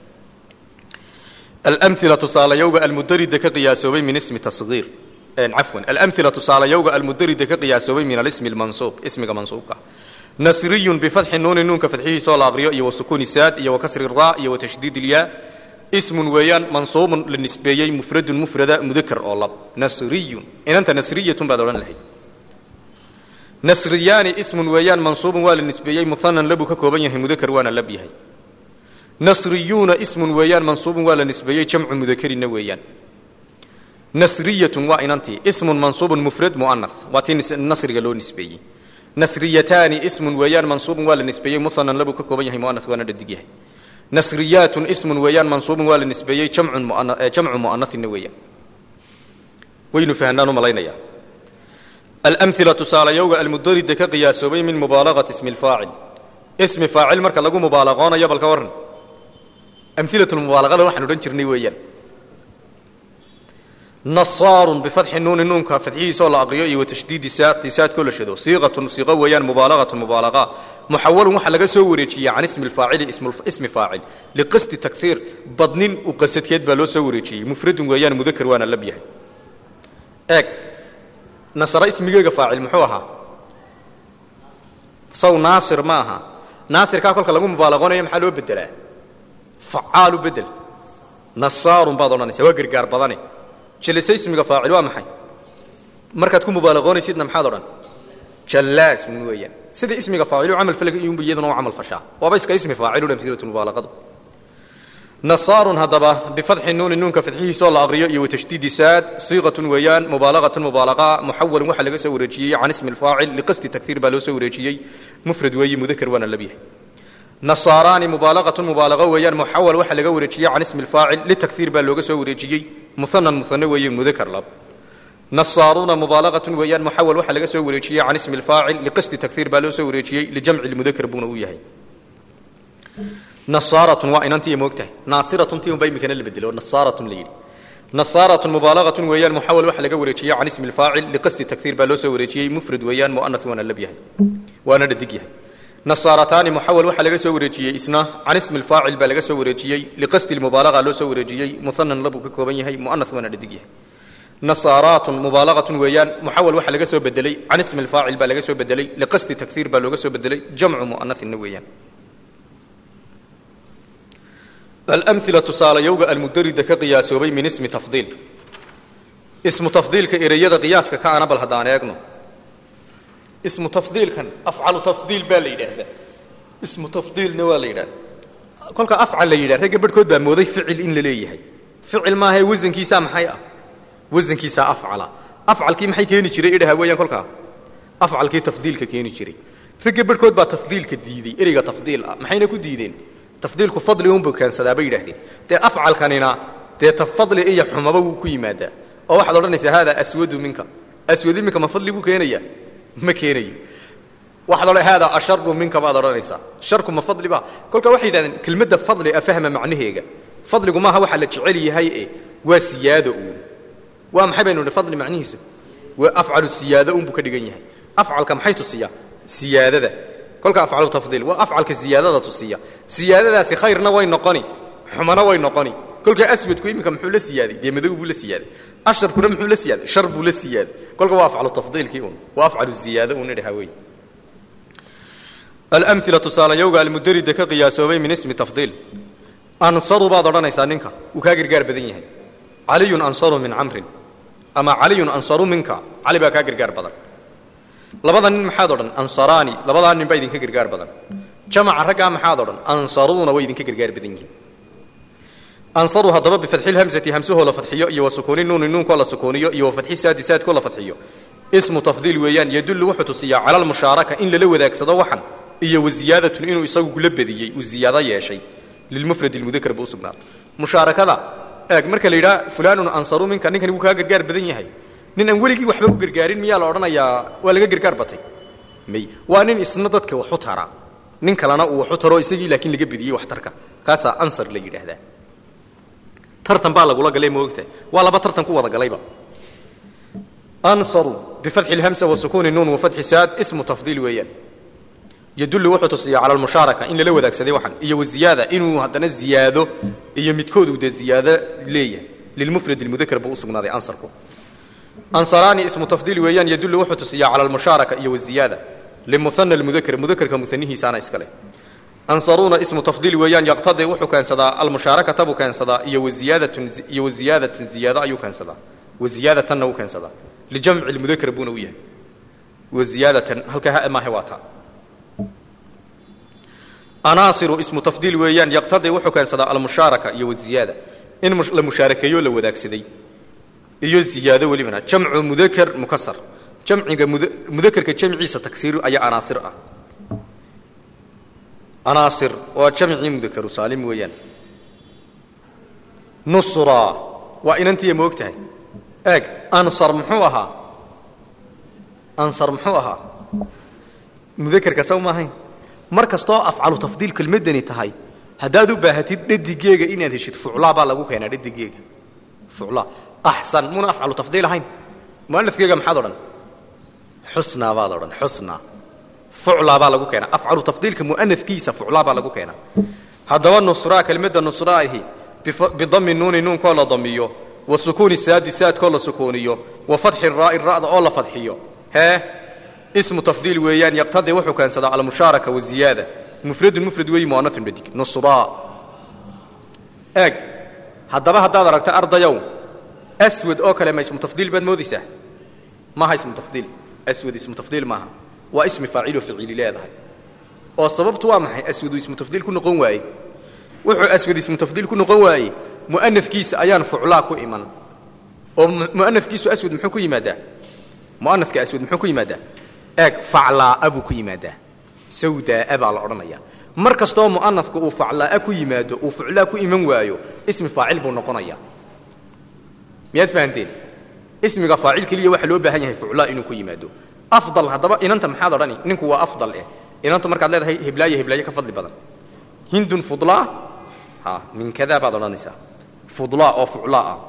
alamila tusaalayowga almudarida ka qiyaasoobay min ismi tasgiir cafwan alamila tusaalayowga almudarida ka qiyaasoobay min alismi lmansuub ismiga mansuubka nasriyun bifatxi nuuni nuunka fadxihiisoo la aqriyo iyo wasukuuni saad iyo wakasri ra iyo watashdiid ilyaa ismun weeyaan mansuubun la nisbeeyey mufradun mufrada mudakar oo lab nasriyun inanta nasriyatun baad odhan lahayd nasriyaani ismun weeyaan mansuubun waa la nisbeeyey muhanan labuu ka kooban yahay mudakar waana lab yahay nasriyuuna ismun weeyaan mansuubun waa la nisbeeyey jamcu mudakarina weeyaan nasriyatun waa inantii ismun mansuubun mufrad mu'anas waa tii nasriga loo nisbeeyey nasriyataani ismun weeyaan mansuubun waa la nisbeeyey muhanan labuu ka kooban yahay mu'anas waana dhadig yahay nasriyaatun ismun weeyaan mansuubun waa la nisbeeyey jamcun jamcu mu'anasina weeyaan waynu fahnaan u malaynayaa alamila tusaalayowga almudarida ka qiyaasoobay min mubaalagati ismi lfaacil ismi faacil marka lagu mubaalaqoonayo balka warran amilatulmubaalaqada waxaan odhan jirnay weeyaan nasaarun bifatxi nuuni nuunka fadxihiisoo la aqriyo iyo watashdiidi saati saadkoo la shado siiqatun siiqo weeyaan mubaalaqatun mubaalaqa muxawalun waxaa laga soo wareejiyey can ismi lfaacili ismi faacil liqasdi takfiir badnin u qasadkeed baa loo soo wareejiyey mufradun weeyaan mudakar waana lab yahay eeg nasare ismigeega faacil muxuu ahaa saw naasir ma aha naasirkaa kolka lagu mubaalaqoonayo maxaa loo bedelaa facaalu bedel nasaarun baad odhanaysa waa gargaar badane jalise ismiga faacil waa maxay markaad ku mubaalaqoonaysidna maxaad odhan jallaasun weeyaan sida ismiga faacilu camal falga iyunba iyaduna u camal fashaa waaba iska ismi faacilu amsilatu mubaalaqadu nasaarun haddaba bifatxi nuuni nuunka fadxihiisoo la aqriyo iyo watashdiidi saad siiqatun weeyaan mubaalaqatun mubaalaqa muxawalun waxaa laga soo wareejiyey can ismi lfaacil liqasdi takhiir baa loo soo wareejiyey mufrad weeye mudakar waana labyahay nasaaraani mubaalaqatun mubaalaqo weeyaan muxawal waxaa laga wareejiyey can ismi lfaacil litakhiir baa looga soo wareejiyey muhanan muhane weeye mudakar lab nasaaruuna mubaalaqatun weeyaan muxawal waxaa laga soo wareejiyey can ismi lfaacil liqasdi takhiir baa loo soo wareejiyey lijamci lmudakar buuna u yahay nasaaratun waa inantiiya moogtahay naasiratun tii unbaa imikana la bedelo nasaaratun la yidhi nasaaratun mubaalaqatun weeyaan muxawal waxaa laga wareejiyey can ismi lfaacil liqasdi takhiir baa loo soo wareejiyey mufrad weeyaan mu'anas waana lab yahay waana dhadig yahay nasaarataani muxawal waxaa laga soo wareejiyey isna can ismi lfaacil baa laga soo wareejiyey liqasdi lmubaalaqa loo soo wareejiyey muhanan labuu ka kooban yahay mu'anas waana dhadig yahay nasaaraatun mubaalaqatun weeyaan muxawal waxaa laga soo bedelay can ismi lfaacil baa laga soo bedelay liqasdi takhiir baa looga soo bedelay jamcu mu'anasina weeyaan alamila tusaalayowga almudarida ka qiyaasoobay min ismi tafdiil ismu tafdiilka ereyada qiyaaska ka ana bal haddaan eegno ismu tafdiilkan afcalu tafdiil baa la yidhaahdaa ismu tafdiilna waa la yidhahda kolka afcal la yidhah ragga barhkood baa mooday ficil in la leeyahay ficil maahae wasankiisaa maxay ah wasankiisaa afcala afcalkii maxay keeni jiray idhaha weeyaan kolkaa afcalkii tafdiilka keeni jiray ragga barhkood baa tafdiilka diiday ereyga tafdiil ah maxayna ku diideen tafdiilku fadli unbuu keensadaa bay yidhahdeen dee afcalkanina dee tafadli iyo xumaba wuu ku yimaadaa oo waxaad odhanaysaa haadaa aswadu minka aswadu minka ma fadli buu keenayaa ma keenayo waxaad odhan haadaa asharu minka baad odhanaysaa sharku ma fadli ba kolka waxay yidhahdeen kelmadda fadli a fahma macnaheega fadligu maaha waxaa la jecel yahay e waa siyaado uun waa maxay baynu idhi fadli macnihiisu waa afcalu siyaado unbuu ka dhigan yahay afcalka maxay tusiyaa siyaadada kolka afcalu tafdiil waa afcalka siyaadada tusiya siyaadadaasi khayrna way noqoni xumana way noqoni kolka aswadku iminka muxuu la siyaaday dee madow buu la siyaaday asharkuna muxuu la siyaaday shar buu la siyaaday kolka waa afcalu tafdiilkii un waa afcalu ziyaado un idhaha wey alamila tusaalayowga almudarida ka qiyaasoobay min ismi tafdiil ansaru baad odhanaysaa ninka wuu kaa gargaar badan yahay caliyun ansaru min camrin ama caliyun ansaru minka cali baa kaa gargaar badan labada nin maxaad odhan ansaraani labadaa nin baa idinka gargaar badan jamaca raggaa maxaad odhan ansaruuna way idinka gargaar badan yihiin ansaru haddaba bifatxi lhamsati hamsahoo la fadxiyo iyo wa sukuuni nuuni nuunkoo la sukuuniyo iyo wa fatxi saadi saadkoo la fadxiyo ismu tafdiil weeyaan yadullu wuxuu tusiyaa cala almushaaraka in lala wadaagsado waxan iyo wa ziyaadatun inuu isagu kula badiyey uu ziyaado yeeshay lilmufrad ilmudakar buu u sugnaaday mushaarakada eeg marka la yidhaha fulaanun ansaru minka ninkani wuu kaa gargaar badan yahay nin aan weligii waxba u gargaarin miyaa la odhanayaa waa laga gargaar batay may waa nin isna dadka waxu tara nin kalena uu waxu taro isagii laakiin laga bediyey waxtarka kaasaa ansar la yidhaahdaa tartan baa lagula galay moogtahay waa laba tartan ku wada galayba ansaru bifatxi lhamsa wa sukuuni nuun wa fatxi saad ismu tafdiil weeyaan yadullu wuxuu tusiyaa cala almushaaraka in lala wadaagsaday waxan iyo waziyaada inuu haddana ziyaado iyo midkood uu dee ziyaado leeyahay lilmufrad ilmudakar buu u sugnaaday ansarku ansaraani ismu tafdiil weeyaan yadullu wuxuu tusiyaa cala almushaaraka iyo waziyaada limuhana almudakar mudakarka muhanihiisaana iskale ansaruuna ismu tafdiil weeyaan yaqtadii wuxuu keensadaa almushaarakata buu keensadaa iyo waziyaadatun iyo waziyaadatan ziyaado ayuu keensadaa waziyaadatana uu keensadaa lijamci lmudakar buuna u yahay waziyaadatan halkaa ha maahe waa taa anaasiru ismu tafdiil weeyaan yaqtadii wuxuu keensadaa almushaaraka iyo waziyaada in la mushaarakeeyo la wadaagsaday iyo ziyaado welibana jamcu mudakar mukasar jamciga mudakerka jamciisa tagsiir ayaa anaasir ah anaasir waa jamcii mudakaru saalim weeyaan nusra waa inantiya moog tahay eeg ansar muxuu ahaa ansar muxuu ahaa mudakerka saw maahayn mar kastoo afcalu tafdiil kelmadani tahay haddaad u baahatid dhadigeega inaad heshid fuclaa baa lagu keenaa dhadigeega fuclaa axsan muna afcalu tafdiil ahayn muanafkeega maxaad odhan xusnaa baad odhan xusnaa fuclaa baa lagu keenaa afcalu tafdiilka muanafkiisa fuclaa baa lagu keenaa haddaba nusraa kelmadda nusraahi bidami nuuni nuunkoo la damiyo wa sukuuni saadi saadkoo la sukuuniyo wa fatxi raa'i ra'da oo la fadxiyo hee ismu tafdiil weeyaan yaqtadii wuxuu keensadaa almushaaraka waziyaada mufradun mufrad weeyi muanafun dhadig nusraa eeg haddaba haddaad aragta ardayow aswad oo kale ma ismu tafdiil baad moodaysaa maaha ismu tafdiil aswad ismu tafdiil maaha waa ismi faaciloo ficiili leedahay oo sababtu waa maxay aswadu ismu tafdiil ku noqon waaye wuxuu aswad ismu tafdiil ku noqon waaye mu'anafkiisa ayaan fuclaa ku iman oo mu'anafkiisu aswad muxuu ku yimaadaa mu'anafka aswad muxuu ku yimaadaa eeg faclaa'a buu ku yimaadaa sawdaa'a baa la odhanayaa mar kastoo mu'anafka uu faclaa'a ku yimaado uu fuclaa ku iman waayo ismi faacil buu noqonayaa miyaad fahanteen ismiga faacil keliya waxaa loo baahan yahay fuclaa inuu ku yimaado afdal haddaba inanta maxaad odhani ninku waa afdal eh inanta markaad leedahay heblaayo heblaayo ka fadli badan hindun fudlaa ha min kadaa baad odhanaysaa fudlaa oo fuclaa ah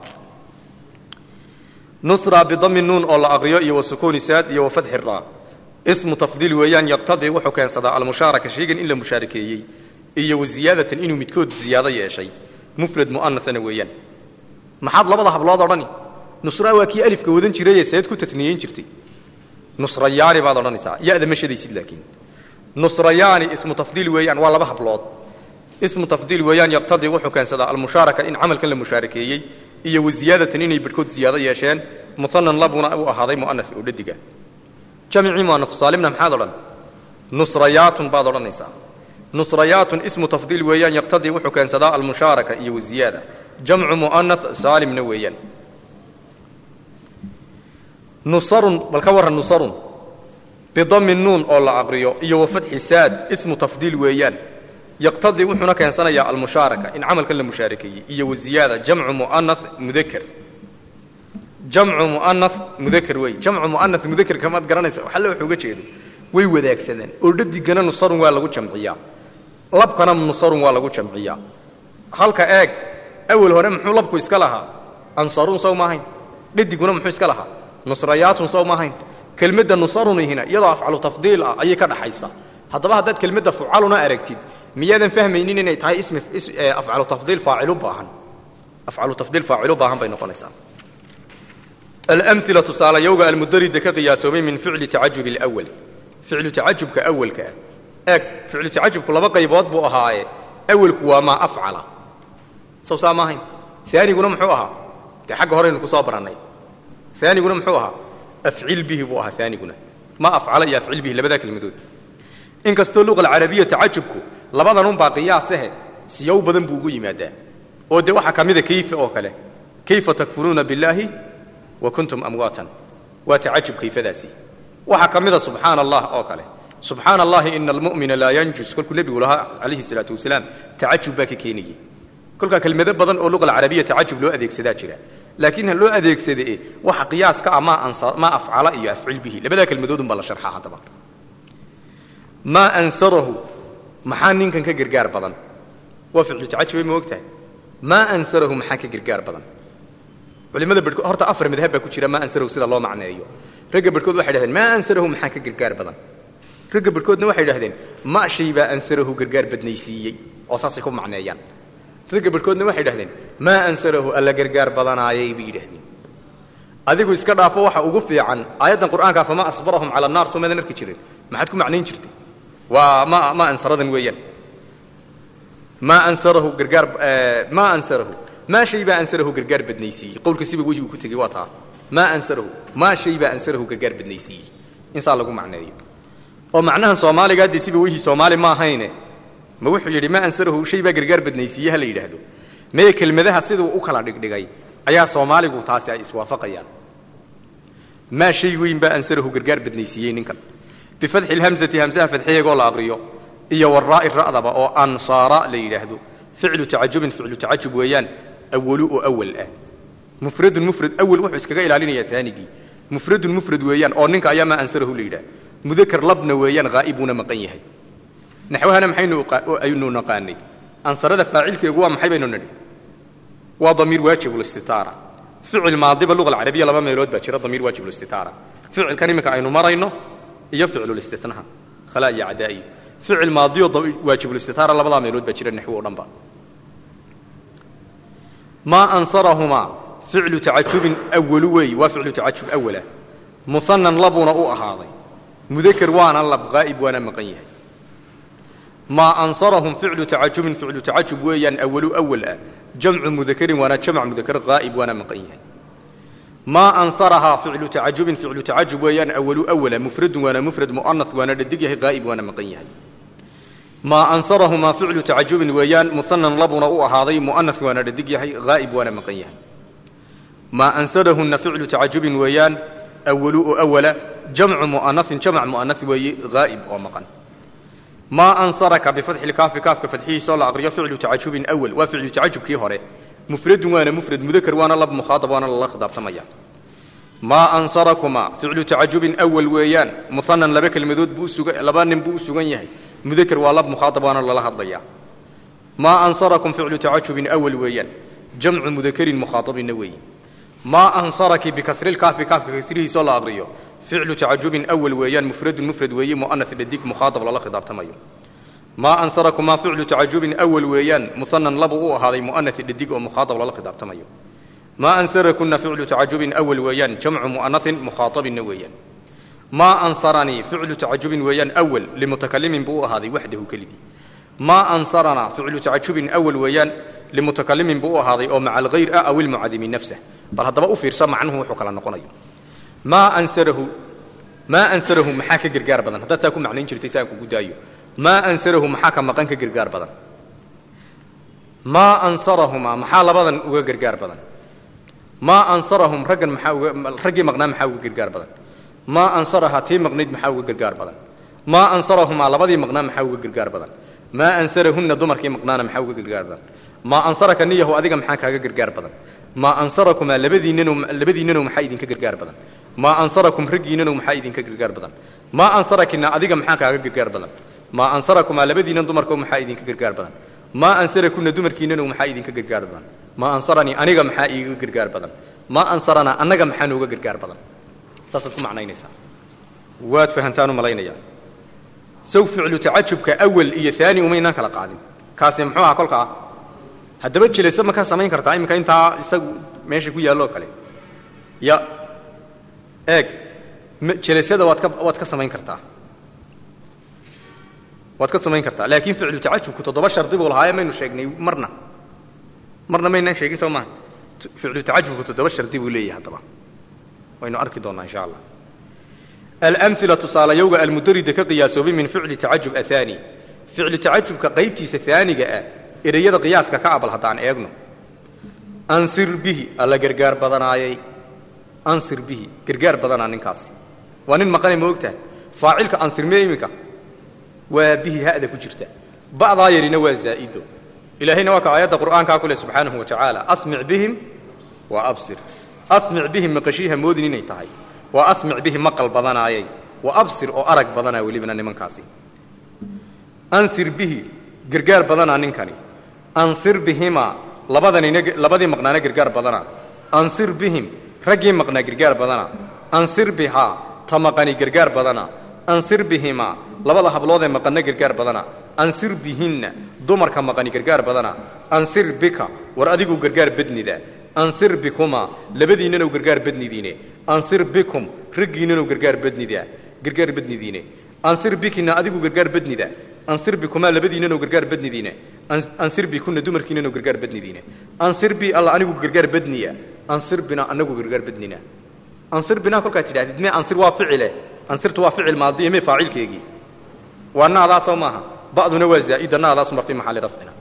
nusra bidami nuun oo la aqriyo iyo wa sukuuni saad iyo wa fatxi raa ismu tafdiil weeyaan yaqtadii wuxuu keensadaa almushaaraka shaygan in la mushaarakeeyey iyo wa ziyaadatan inuu midkood ziyaado yeeshay mufrad mu'anasana weeyaan maxaad labada hablood odhani nusra waa kii alifka wadan jirayee seed ku taniyeyn jirtay nusrayaani baad odhanaysaa ya-da ma shadaysid laakiin nusrayaani ismu tafdiil weeyaan waa laba hablood ismu tafdiil weeyaan yaqtadii wuxuu keensadaa almushaaraka in camalkan la mushaarakeeyey iyo wa ziyaadatan inay barhkood ziyaado yeesheen muhanan labuna uu ahaaday mu'anas oo dhadiga jamicii mu'anaf saalimna maxaad odhan nusrayaatun baad odhanaysaa nusrayaatun ismu tafdiil weeyaan yaqtadii wuxuu keensadaa almushaaraka iyo waziyaada jamcu mu'anas saalimna weeyaan nusarun bal ka warran nusarun bidami nuun oo la aqriyo iyo wa fatxi saad ismu tafdiil weeyaan yaqtadii wuxuuna keensanayaa almushaaraka in camalkan la mushaarakeeyey iyo waziyaada jamcu mu'anas mudaker jamcu mu'anas mudaker wey jamcu mu'anas mudaker kamaad garanaysa waxalle wuxuu uga jeedo way wadaagsadeen oo dhadigana nusarun waa lagu jamciyaa labkana nusarun waa lagu jamciyaa halka eeg awel hore muxuu labku iska lahaa ansaruun sow maahayn dhadiguna muxuu iska lahaa nusrayaatun sow maahayn kelmadda nusarunihina iyadoo afcalu tafdiil ah ayay ka dhaxaysaa haddaba haddaad kelmadda fucaluna aragtid miyaadan fahmaynin inay tahay ismi afcalu tafdiil faacilu baahan afcalu tafdiil faacilu baahan bay noqonaysaa alamila tusaalayowga almudarida ka qiyaasoomay min ficli tacajub alawal ficlu tacajubka awalka ah eeg ficlu tacajubku laba qaybood buu ahaaye awalku waa maa afcala sow saa maahayn aaniguna muxuu ahaa dee xagga horeynu ku soo barannay aaniguna muxuu ahaa afcil bihi buu ahaa aaniguna ma afcala iyo afcil bihi labadaa kelmadood inkastoo luqa alcarabiya tacajubku labadanunbaa qiyaasahe siyow badan buu ugu yimaadaa oo dee waxaa ka mida kayfa oo kale kayfa takfuruuna billaahi wa kuntum amwaatan waa tacajub kayfadaasi waxaa ka mida subxaana allah oo kale subxaana allahi ina almu'mina laa yanjus kolkuu nebigu lahaa calayhi salaatu wasalaam tacajub baa ka keenayey kolkaa kelmado badan oo luqa alcarabiya tacajub loo adeegsadaa jira laakiin ha loo adeegsade waxa qiyaaska ah maa afcala iyo afcil bihi labadaa kelmadoodun baa la sharxaa haddaba maa ansarahu maxaa ninkan ka gargaar badan waa ficlu tacajubay ma og tahay maa ansarahu maxaa ka gargaar badan culimada bedhkood horta afar madhab baa ku jira maa ansarahu sida loo macneeyo ragga bedhkood waxay dhahdeen maa ansarahu maxaa ka gargaar badan ragga bedhkoodna waxay dhahdeen ma shay baa ansarahu gargaar badnaysiiyey oo saasay ku macneeyaan ragga bedhkoodna waxay dhahdeen maa ansarahu alla gargaar badanaayay bay yidhahdeen adigu iska dhaafo waxa ugu fiican aayaddan qur'aankaa fama asbarahum cala annaar soo maadan arki jirin maxaad ku macnayn jirtay waa ma ma ansaradan weeyaan maa ansarahu gargaar maa ansarahu maa shay baa ansarahu gargaar badnaysiiyey qowlka siba wejhi uu ku tegey waa taa maa ansarahu maa shay baa ansarahu gargaar badnaysiiyey insaa lagu macneeyo oo macnahan soomaaliga haddii siba wejhi soomaali ma ahayne ma wuxuu yidhi maa ansarahu shay baa gargaar badnaysiiye ha la yidhaahdo mee kelmadaha siduu u kala dhigdhigay ayaa soomaaligu taasi ay iswaafaqayaan maa shay weyn baa ansarahu gargaar badnaysiiyey ninkan bifadxi lhamzati hamsaha fadxiyeegoo la aqriyo iyo waraa'i ra'daba oo ansaara la yidhaahdo ficlu tacajubin ficlu tacajub weeyaan awalu oo awal ah mufradun mufrad awal wuxuu iskaga ilaalinayaa aanigii mufradun mufrad weeyaan oo ninka ayaa maa ansarahu la yidhaah mudakar labna weeyaan haa'ibuuna maqan yahay naxwahana maxaynu aynu naqaanay ansarada faacilkeegu waa maxay baynu nidhi waa damiir waajib listitaara ficil maadiba luga alcarabiya laba meelood baa jira damiir waajib listitaara ficilkan iminka aynu marayno iyo ficlulistinaha khalaa iyo cadaa'i ficil maadiyo waajibulistitaara labadaa meelood baa jira naxwo o dhan ba maa ansarahumaa ficlu tacajubin awalu weey waa ficlu tacajub awalah muhanan labuuna u ahaaday mudakar waana lab haa'ib waana maqan yahay maa ansarahum ficlu tacajubin ficlu tacajub weeyaan awalu awal ah jamcu mudakarin waana jamc mudakar haa'ib waana maqan yahay maa ansarahaa ficlu tacajubin ficlu tacajub weeyaan awalu awala mufradun waana mufrad mu'anas waana dhadig yahay haa'ib waana maqan yahay maa ansarahumaa ficlu tacajubin weeyaan muhanan labuna u ahaaday mu'anas waana dhadig yahay haa'ib waana maqan yahay maa ansarahunna ficlu tacajubin weeyaan awalu oo awala jamcu mu'anasin jamc mu'anas weeye haa'ib oo maqan maa ansaraka bifatxi lkaafi kaafka fadxihiisoo la aqriyo ficlu tacajubin awal waa ficlu tacajubkii hore mufradun waana mufrad mudakar waana lab mukhaaab waana lala khidaabtamaya maa ansarakumaa ficlu tacajubin awal weeyaan muhanan laba kelmadood buu usuga laba nin buu u sugan yahay mudakar waa lab mukhaaab waana lala hadlaya maa ansarakum ficlu tacajubin awal weeyaan jamcu mudakarin mukhaaabina weeye maa ansaraki bikasrilkaafi kaafka kasrihiisoo la aqriyo ficlu tacajubin awal weeyaan mufradun mufrad weeye mu'anas dhadig mukhaaab lala khidaabtamayo maa ansarakumaa ficlu tacajubin awal weeyaan muhanan labu u ahaaday mu'anas dhadig oo mukhaaab lala khidaabtamayo maa ansarakunna ficlu tacajubin awal weeyaan jamcu mu'anasin mukhaaabina weeyaan maa ansaranii ficlu tacajubin weeyaan awal limutakalimin buu u ahaaday waxdahu kelidii maa ansaranaa ficlu tacajubin awal weeyaan limutakalimin buu u ahaaday oo maca alghayr ah aw ilmucadimi nafsah bal haddaba u fiirsa macnuhu wuxuu kala noqonayo maa ansarahu maa ansarahu maxaa ka gargaar badan haddaad saa ku macnayn jirtay si aan kugu daayo maa ansarahu maxaa ka maqan ka gargaar badan maa ansarahumaa maxaa labadan uga gargaar badan maa ansarahum raggan maxaa uga raggii maqnaa maxaa uga gargaar badan maa ansarahaa tii maqnayd maxaa uga gargaar badan maa ansarahumaa labadii maqnaa maxaa uga gargaar badan maa ansarahunna dumarkii maqnaana maxaa uga gargaar badan maa ansaraka niyahu adiga maxaa kaaga gargaar badan maa ansarakumaa labadiinano labadiinanow maxaa idinka gargaar badan maa ansarakum raggiinanow maxaa idinka gargaar badan maa ansarakina adiga maxaa kaaga gargaar badan maa ansarakumaa labadiinan dumarko maxaa idinka gargaar badan maa ansarakunna dumarkiinanow maxaa idinka gargaar badan maa ansaranii aniga maxaa iiga gargaar badan maa ansaranaa annaga maxaa nooga gargaar badan saasaad ku macnaynaysaa waad fahantaan u malaynayaa saw ficlu tacajubka awal iyo aani umaynaan kala qaadin kaasi muxuu ahaa kolkaa haddaba jelaso ma ka samayn kartaa iminka intaa isagu meesha ku yaalloo kale ya eeg jelasada waad ka waad ka samayn kartaa waad ka samayn kartaa laakiin ficlu tacajubku toddoba shardi buu lahaaye maynu sheegnay marna marna maynaan sheegin soo maha ficlu tacajubku toddoba shardi buu leeyahay haddaba waynu arki doonnaa insha allah alamila tusaalayowga almudarida ka qiyaasoobay min ficli tacajub ahaani ficlu tacajubka qaybtiisa aaniga ah ereyada qiyaaska ka abal haddaan eegno ansir bihi alla gargaar badanaayay ansir bihi gargaar badanaa ninkaasi waa nin maqane ma ogtaha faacilka ansirme iminka waa bihi ha'da ku jirta ba'daa yarina waa zaa'ido ilaahayna waa ka aayadda qur'aankaa ku leh subxaanahu wa tacaala asmic bihim wa absir asmic bihim maqashiiha moodin inay tahay waa asmic bihi maqal badanaayay wa absir oo arag badanaa welibana nimankaasi ansir bihi gargaar badanaa ninkani ansir bihimaa labadanina labadii maqnaana gargaar badana ansir bihim raggii maqnaa gargaar badana ansir bihaa ta maqani gargaar badana ansir bihimaa labada hablood ee maqanna gargaar badana ansir bihinna dumarka maqani gargaar badana ansir bika war adigu gargaar badnida ansir bikumaa labadiinnanu gargaar badnidiine ansir bikum raggiinnanu gargaar badnida gargaar badnidiine ansir bikina adigu gargaar badnida ansir bikumaa labadiinnanu gargaar badnidiine ansir bikunna dumarkiinnanu gargaar badnidiine ansir bi alla anigu gargaar badniya ansir bina anagu gargaar badnina ansir binaa kolkaad tidhahdid me ansir waa ficile ansirtu waa ficil maadiya me faacilkeegii waa naadaa soo maaha ba'duna waa zaa'ida naadaasuma fii maxalli rafcina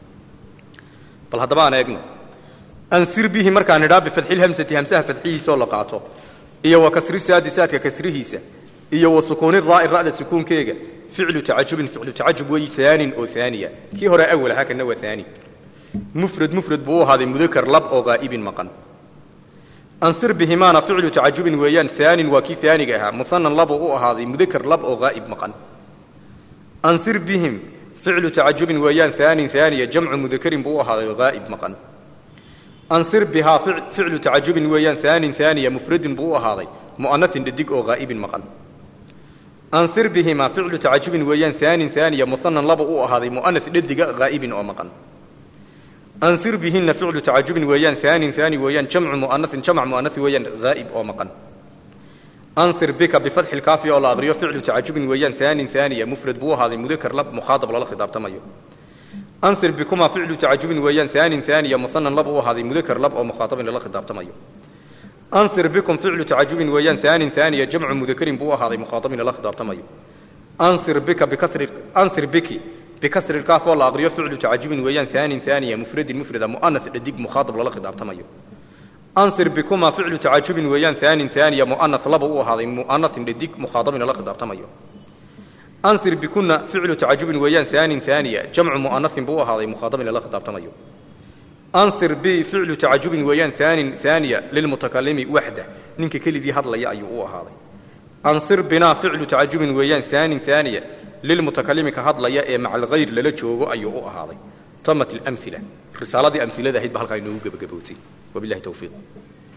bal haddaba aan eegno ansir bihi markaan idhaa bifadxilhamsati hamsaha fadxihiisa oo la qaato iyo wa kasri saadi saadka kasrihiisa iyo wa sukuuni raa'i ra'da sukuunkeega ficlu tacajubin ficlu tacajub weeyi aanin oo aaniya kii hore awal ahaa kana waa aani mufrad mufrad buu u ahaaday mudakar lab oo haa'ibin maqan ansir bihimaana ficlu tacajubin weeyaan aanin waa kii aaniga ahaa muhanan labuu u ahaaday mudakar lab oo haa'ib maqan ansir bihim ficlu tacajubin weeyaan aanin aaniya jamcu mudakarin buu u ahaaday haa'ib maqan ansir bihaa ficlu tacajubin weeyaan aanin aaniya mufradin buu u ahaaday mu'anasin dhadig oo haa'ibin maqan ansir bihimaa ficlu tacajubin weeyaan aanin aaniya muhanan laba u ahaaday mu'anas dhadiga haa'ibin oo maqan ansir bihinna ficlu tacajubin weeyaan aanin aani weeyaan jamcu mu'anasin jamc mu'anasi weeyaan haa'ib oo maqan ansir bika bifatxi lkaafi oo la aqriyo ficlu tacajubin weeyaan aanin aaniya mufrad buu u ahaaday mudakar lab mukhaatab lala khidaabtamayo ansir bikumaa ficlu tacajubin weeyaan aanin aaniya muhanan lab u ahaaday mudakar lab oo mukhaatabin lala khidaabtamayo ansir bikum ficlu tacajubin weeyaan aanin aaniya jamcu mudakarin buu u ahaaday mukhaatabin lala khidaabtamayo ansir bika bikasri ansir biki bikasri lkaaf oo la aqriyo ficlu tacajubin weeyaan aanin aaniya mufradin mufrada mu'anas dhadig mukhaatab lala khidaabtamayo ansir bikumaa ficlu tacajubin weeyaan aanin aaniya mu'anas laba u ahaaday mu'anasin dhadig mukhaatabin lala khidaabtamayo ansir bikunna ficlu tacajubin weeyaan aanin aaniya jamcu mu'anasin buu u ahaaday mukhaatabin lala khidaabtamayo ansir bi ficlu tacajubin weeyaan aanin aaniya lilmutakalimi waxda ninka keligii hadlaya ayuu u ahaaday ansir binaa ficlu tacajubin weeyaan aanin aaniya lilmutakalimi ka hadlaya ee maca alghayr lala joogo ayuu u ahaaday tamat alamila risaaladii amilada ahayd ba halkaa inoogu gebagabootay wabilahi towfiiq